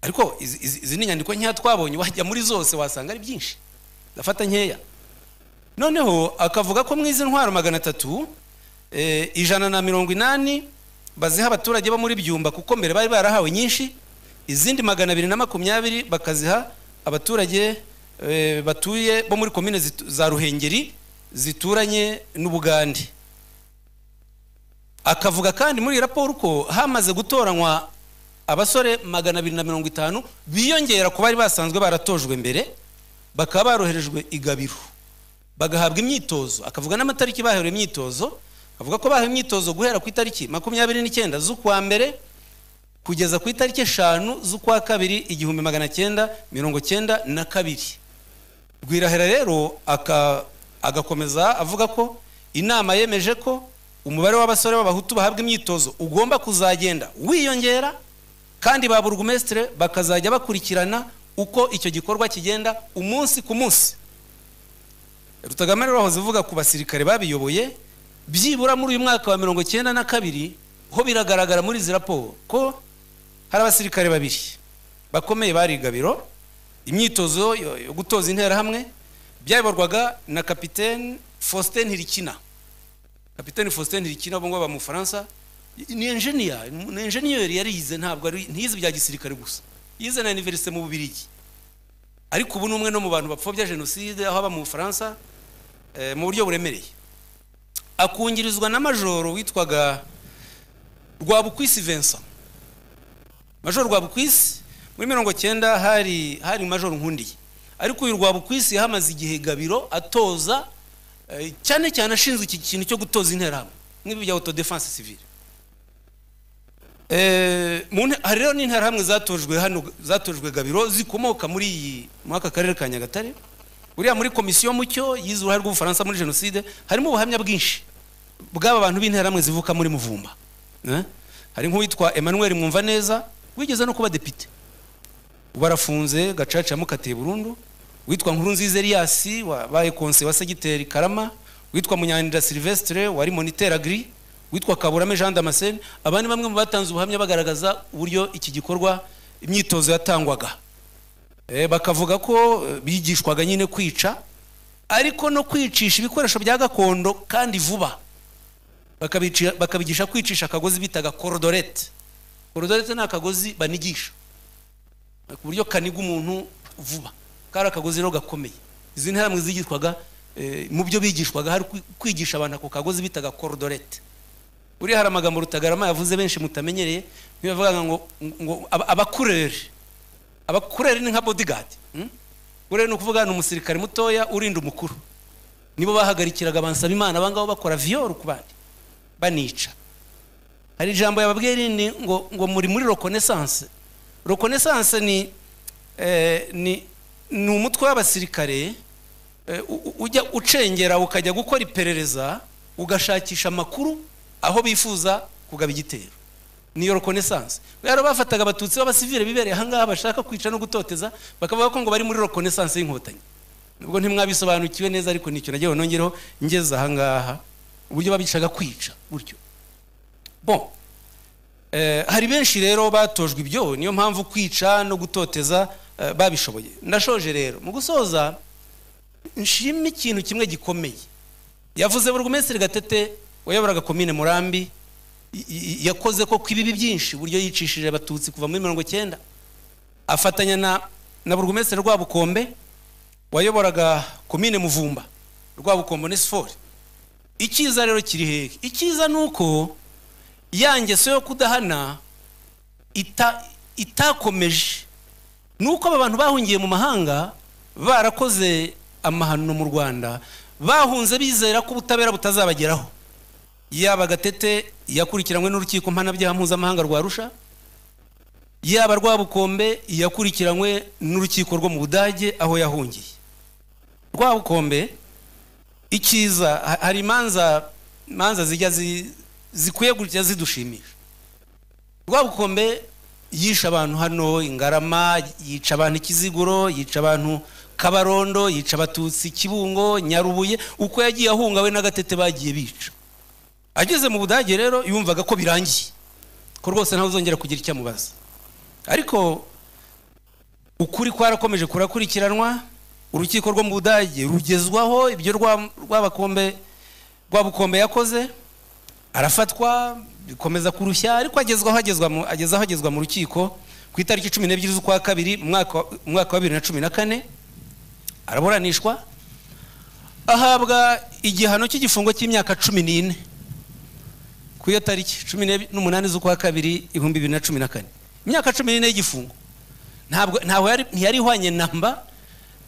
ariko izi- izi izi ni inyandiko nkeya twabonye wajya muri zose wasanga ari byinshi ndafata nkeya noneho akavuga ko mu izi ntwaro magana atatu eh, ijana na mirongo inani baziha abaturage bo muri byumba kuko mbere bari barahawe nyinshi izindi magana abiri na makumyabiri bakaziha abaturage eh, batuye bo muri komine zitu- za ruhengeri zituranye n'ubugande akavuga kandi muri iyi raporo ko hamaze gutoranywa abasore magana abiri na mirongo itanu biyongera ku bari basanzwe baratojwe mbere bakaba baroherejwe igabiro bagahabwa imyitozo akavuga n'amatariki baherewe imyitozo avuga ko bahewe imyitozo guhera ku itariki makumyabiri n'icyenda z'ukwa mbere kugeza ku itariki eshanu z'ukwa kabiri igihumbi magana cyenda mirongo cyenda na kabiri rwirahera rero aka- agakomeza avuga ko inama yemeje ko umubare w'abasore b'abahutu bahabwa imyitozo ugomba kuzagenda wiyongera kandi ba burugumesitire bakazajya bakurikirana uko icyo gikorwa kigenda umunsi ku munsi rutagame rero wahoze uvuga ku basirikare babiyoboye byibura muri uyu mwaka wa mirongo cyenda na kabiri ho biragaragara muri izi raporo ko hari abasirikare babiri bakomeye bari igabiro imyitozo yo yo gutoza interahamwe byayoborwaga na kapitene faustin hirikina kapitene faustin hirikina ubu ngubu aba mu bufaransa ni enjeniya ni enjeniyeri yariyize ntabwo ari ntiyize ibya gisirikare gusa yize na iniverisite mu bubirigi ariko ubu ni umwe no mu bantu bapfobya jenoside aho aba mu bufaransa eh, mu buryo buremereye akungirizwa na majoro witwaga rwabukwisi vincent majoro rwabukwisi muri mirongo cyenda hari hari majoro nkundiye ariko uyu rwabukwisi yahamaze igihe gabiro atoza eh, cyane cyane ashinzwe iki kintu cyo gutoza interahamwe nk'ibi bya autodefense civile Eh, mu nte- hari rero n'interahamwe zatojwe hano zatojwe gabiro zikomoka muri iyi muri aka karere ka nyagatare buriya muri komisiyo mucyo yize uruhare rw'ubufaransa muri jenoside harimo ubuhamya bwinshi bw'aba bantu b'interahamwe zivuka muri muvumba Eh? hari nk'uwitwa emmanuel mwumva neza wigeze no kuba depite barafunze gacaca yamukatiye burundu witwa nkurunziza elias wabaye konse wa segiteri karama witwa munyanira silvestre wari moniteur agri witwa kaburame jean damascene abandi bamwe mu batanze ubuhamya bagaragaza uburyo iki gikorwa imyitozo yatangwaga Eh, bakavuga ko eh, bigishwaga nyine kwica ariko no kwicisha ibikoresho bya gakondo kandi vuba Bakabici- bakabigisha kwicisha akagozi bitaga korodorete korodorete ni akagozi banigisha ku buryo kaniga umuntu vuba kari akagozi rero gakomeye izi nterahamwe zigishwaga eh, mu byo bigishwaga hari kwi- kwigisha abantu ako kagozi bitaga korodorete buriya hari amagambo rutagarama yavuze benshi mutamenyereye niyo yavugaga ngo ngo aba- abakureri abakureri ni nka bodyguard hmm? kureri ni ukuvuga ni umusirikare mutoya urinda umukuru nibo bahagarikiraga abansaba imana abangabo bakora viyoro ku bandi banica hari ijambo yababwiye rindi ngo ngo muri muri reconnaissance reconnaissance ni eh, ni ni umutwe w'abasirikare eh, u- u- ujya ucengera ukajya gukora iperereza ugashakisha amakuru aho bifuza kugaba igitero niyo reconnaissance rero bafataga abatutsi b'abasivile bibereye ahangaha bashaka kwica no gutoteza bakavuga ko ngo bari muri reconnaissance y'inkotanyi nubwo ntimwabisobanukiwe neza ariko nicyo nagiye nongereho ngeze ahangaha uburyo babicaga kwica gutyo bon Eh, hari benshi rero batojwe ibyo niyo mpamvu kwica no gutoteza eh, babishoboye ndashoje rero mu gusoza nshimye ikintu kimwe gikomeye yavuze burugumesitiri gatete wayoboraga komine murambi i- i- yakoze ko ibibi byinshi uburyo yicishije abatutsi kuva muri mirongo icyenda afatanya na na burugumesitiri rwabukombe wayoboraga komine muvumba rwabukombe nesifori icyiza rero kiri hehe icyiza ni uko ya ngeso yo kudahana ita- itakomeje ni uko aba bantu bahungiye mu mahanga barakoze amahano mu rwanda bahunze bizera ko ubutabera butazabageraho yaba gatete yakurikiranywe n'urukiko mpanabyaha mpuzamahanga rwa rusha yaba rwabukombe yakurikiranywe n'urukiko rwo mu budage aho yahungiye rwabukombe icyiza ha- hari imanza imanza zijya zi- zikwiye kujya zidushimisha rwabukombe yishe abantu hano ingarama yica abantu ikiziguro yica abantu kabarondo yica abatutsi kibungo nyarubuye uko yagiye ahunga we n'agatete bagiye bica ageze mu budage rero yumvaga ko birangiye ko rwose ntawe uzongera kugira icyo amubaza ariko ukuri kwarakomeje kurakurikiranwa urukiko rwo mu budage rugezwaho ibyo rwa- rwabakombe rwabukombe yakoze arafatwa bikomeza kurushya ariko agezwaho agezwa mu, agezaho agezwa mu rukiko ku itariki cumi n'ebyiri z'ukwa kabiri mu mwaka wa- mu mwaka wa bibiri na cumi na kane araburanishwa ahabwa igihano cy'igifungo cy'imyaka cumi n'ine ku iyo tariki cumi n'ebyiri- n'umunani z'ukwa kabiri ibihumbi bibiri na cumi na kane imyaka cumi n'ine y'igifungo ntabwo ntaho yari ntiyari ihwanye namba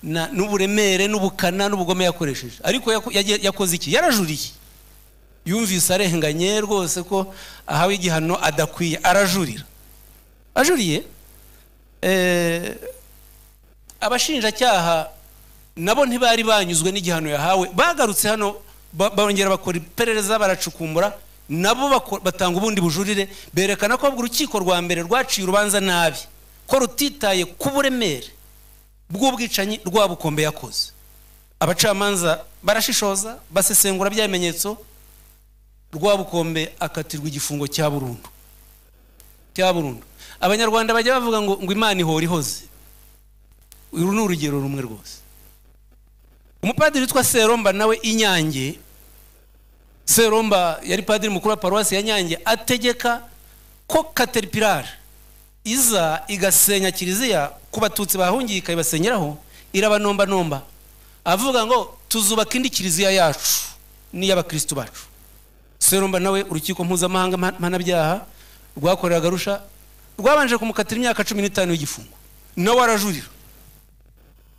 na- n'uburemere n'ubukana n'ubugome yakoresheje ariko yako- yagiye- yakoze iki yarajuriye yumvise arenganye rwose ko ahawe igihano adakwiye arajurira ajuriye eh, abashinjacyaha nabo ntibari banyuzwe n'igihano yahawe bagarutse hano ba- bongera bakora iperereza baracukumbura nabo bako- batanga ubundi bujurire berekana ko urukiko rwa mbere rwaciye urubanza nabi ko rutitaye ku buremere bw'ubwicanyi rwabukombe yakoze abacamanza barashishoza basesengura bya bimenyetso rwabukombe akatirwa igifungo cya burundu cya burundu abanyarwanda bajya bavuga ngo ngo imana ihora ihoze uru ni urugero rumwe rwose umupadiri witwa seromba nawe inyange seromba yari padiri mukuru wa paruwasi ya nyange ategeka ko kateripirari iza igasenya kiliziya ku batutsi bahungiye ikabibasenyeraho irabanombanomba avuga ngo tuzubaka indi kiliziya yacu n'iy'abakirisitu bacu seromba nawe urukiko mpuzamahanga mpa- mpanabyaha rwakoreraga rusha rwabanje kumukatira imyaka cumi n'itanu y'igifungo nawe arajurira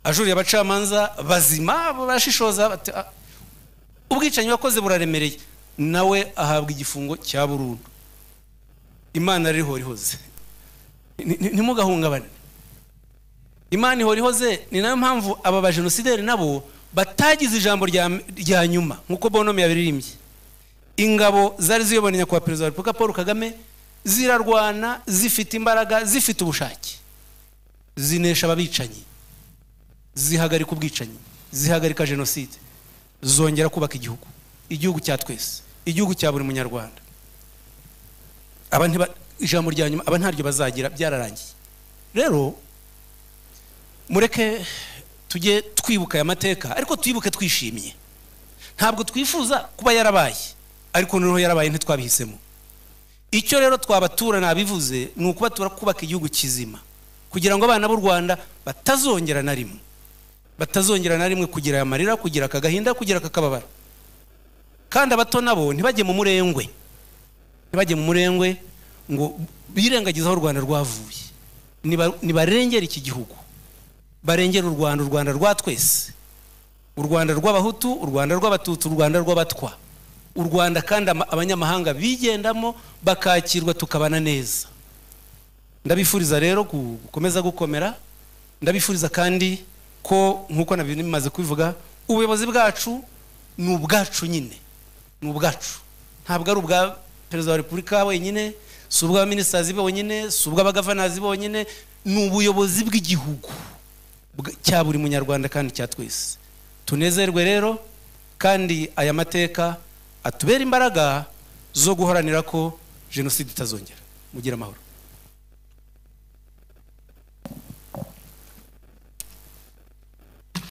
ajurira abacamanza bazima barashishoza bati, "Ah, ubwicanyi wakoze buraremereye nawe ahabwa igifungo cya burundu imana ririho rihoze Ni- ni- ntimugahungabane imana ihora ihoze ni nayo mpamvu aba bajenosideri nabo batagize ijambo rya rya nyuma nk'uko bonome yabiririmbye ingabo zari ziyobora nyakubahwa perezida wa repubulika paul kagame zirarwana zifite imbaraga zifite ubushake zinesha ababicanyi zihagarika ubwicanyi zihagarika jenoside zongera kubaka igihugu igihugu cya twese igihugu cya buri munyarwanda aba ntiba ijambo rya nyuma aba ntaryo bazagira byararangiye rero mureke tujye twibuka aya mateka ariko twibuke twishimye ntabwo twifuza kuba yarabaye ariko noneho yarabaye ntitwabihisemo icyo rero twabatura nabivuze ni ukubatura kubaka igihugu kizima kugira ngo abana b'u rwanda batazongera na rimwe batazongera na rimwe kugira aya marira kugira aka gahinda kugira aka kababaro kandi abato nabo ntibajye mu murengwe ntibajye mu murengwe ngo birengagize aho u rwanda rwavuye ntibarengere iki gihugu barengera u rwanda u rwanda rwa twese u rwanda rw'abahutu u rwanda rw'abatutsi u rwanda rw'abatwa u rwanda kandi abanyamahanga bigendamo bakakirwa tukabana neza ndabifuriza rero gukomeza gukomera ndabifuriza kandi ko nk'uko bimaze kubivuga ubuyobozi bwacu ni ubwacu nyine ni ubwacu ntabwo ari ubwa perezida wa repubulika wenyine si ubw'abaminisitazi bonyine si ubw'abagavanazi bonyine ni ubuyobozi bw'igihugu cya buri munyarwanda kandi cya twese tunezerwe rero kandi aya mateka atubera imbaraga zo guharanira ko jenoside itazongera mugira amahoro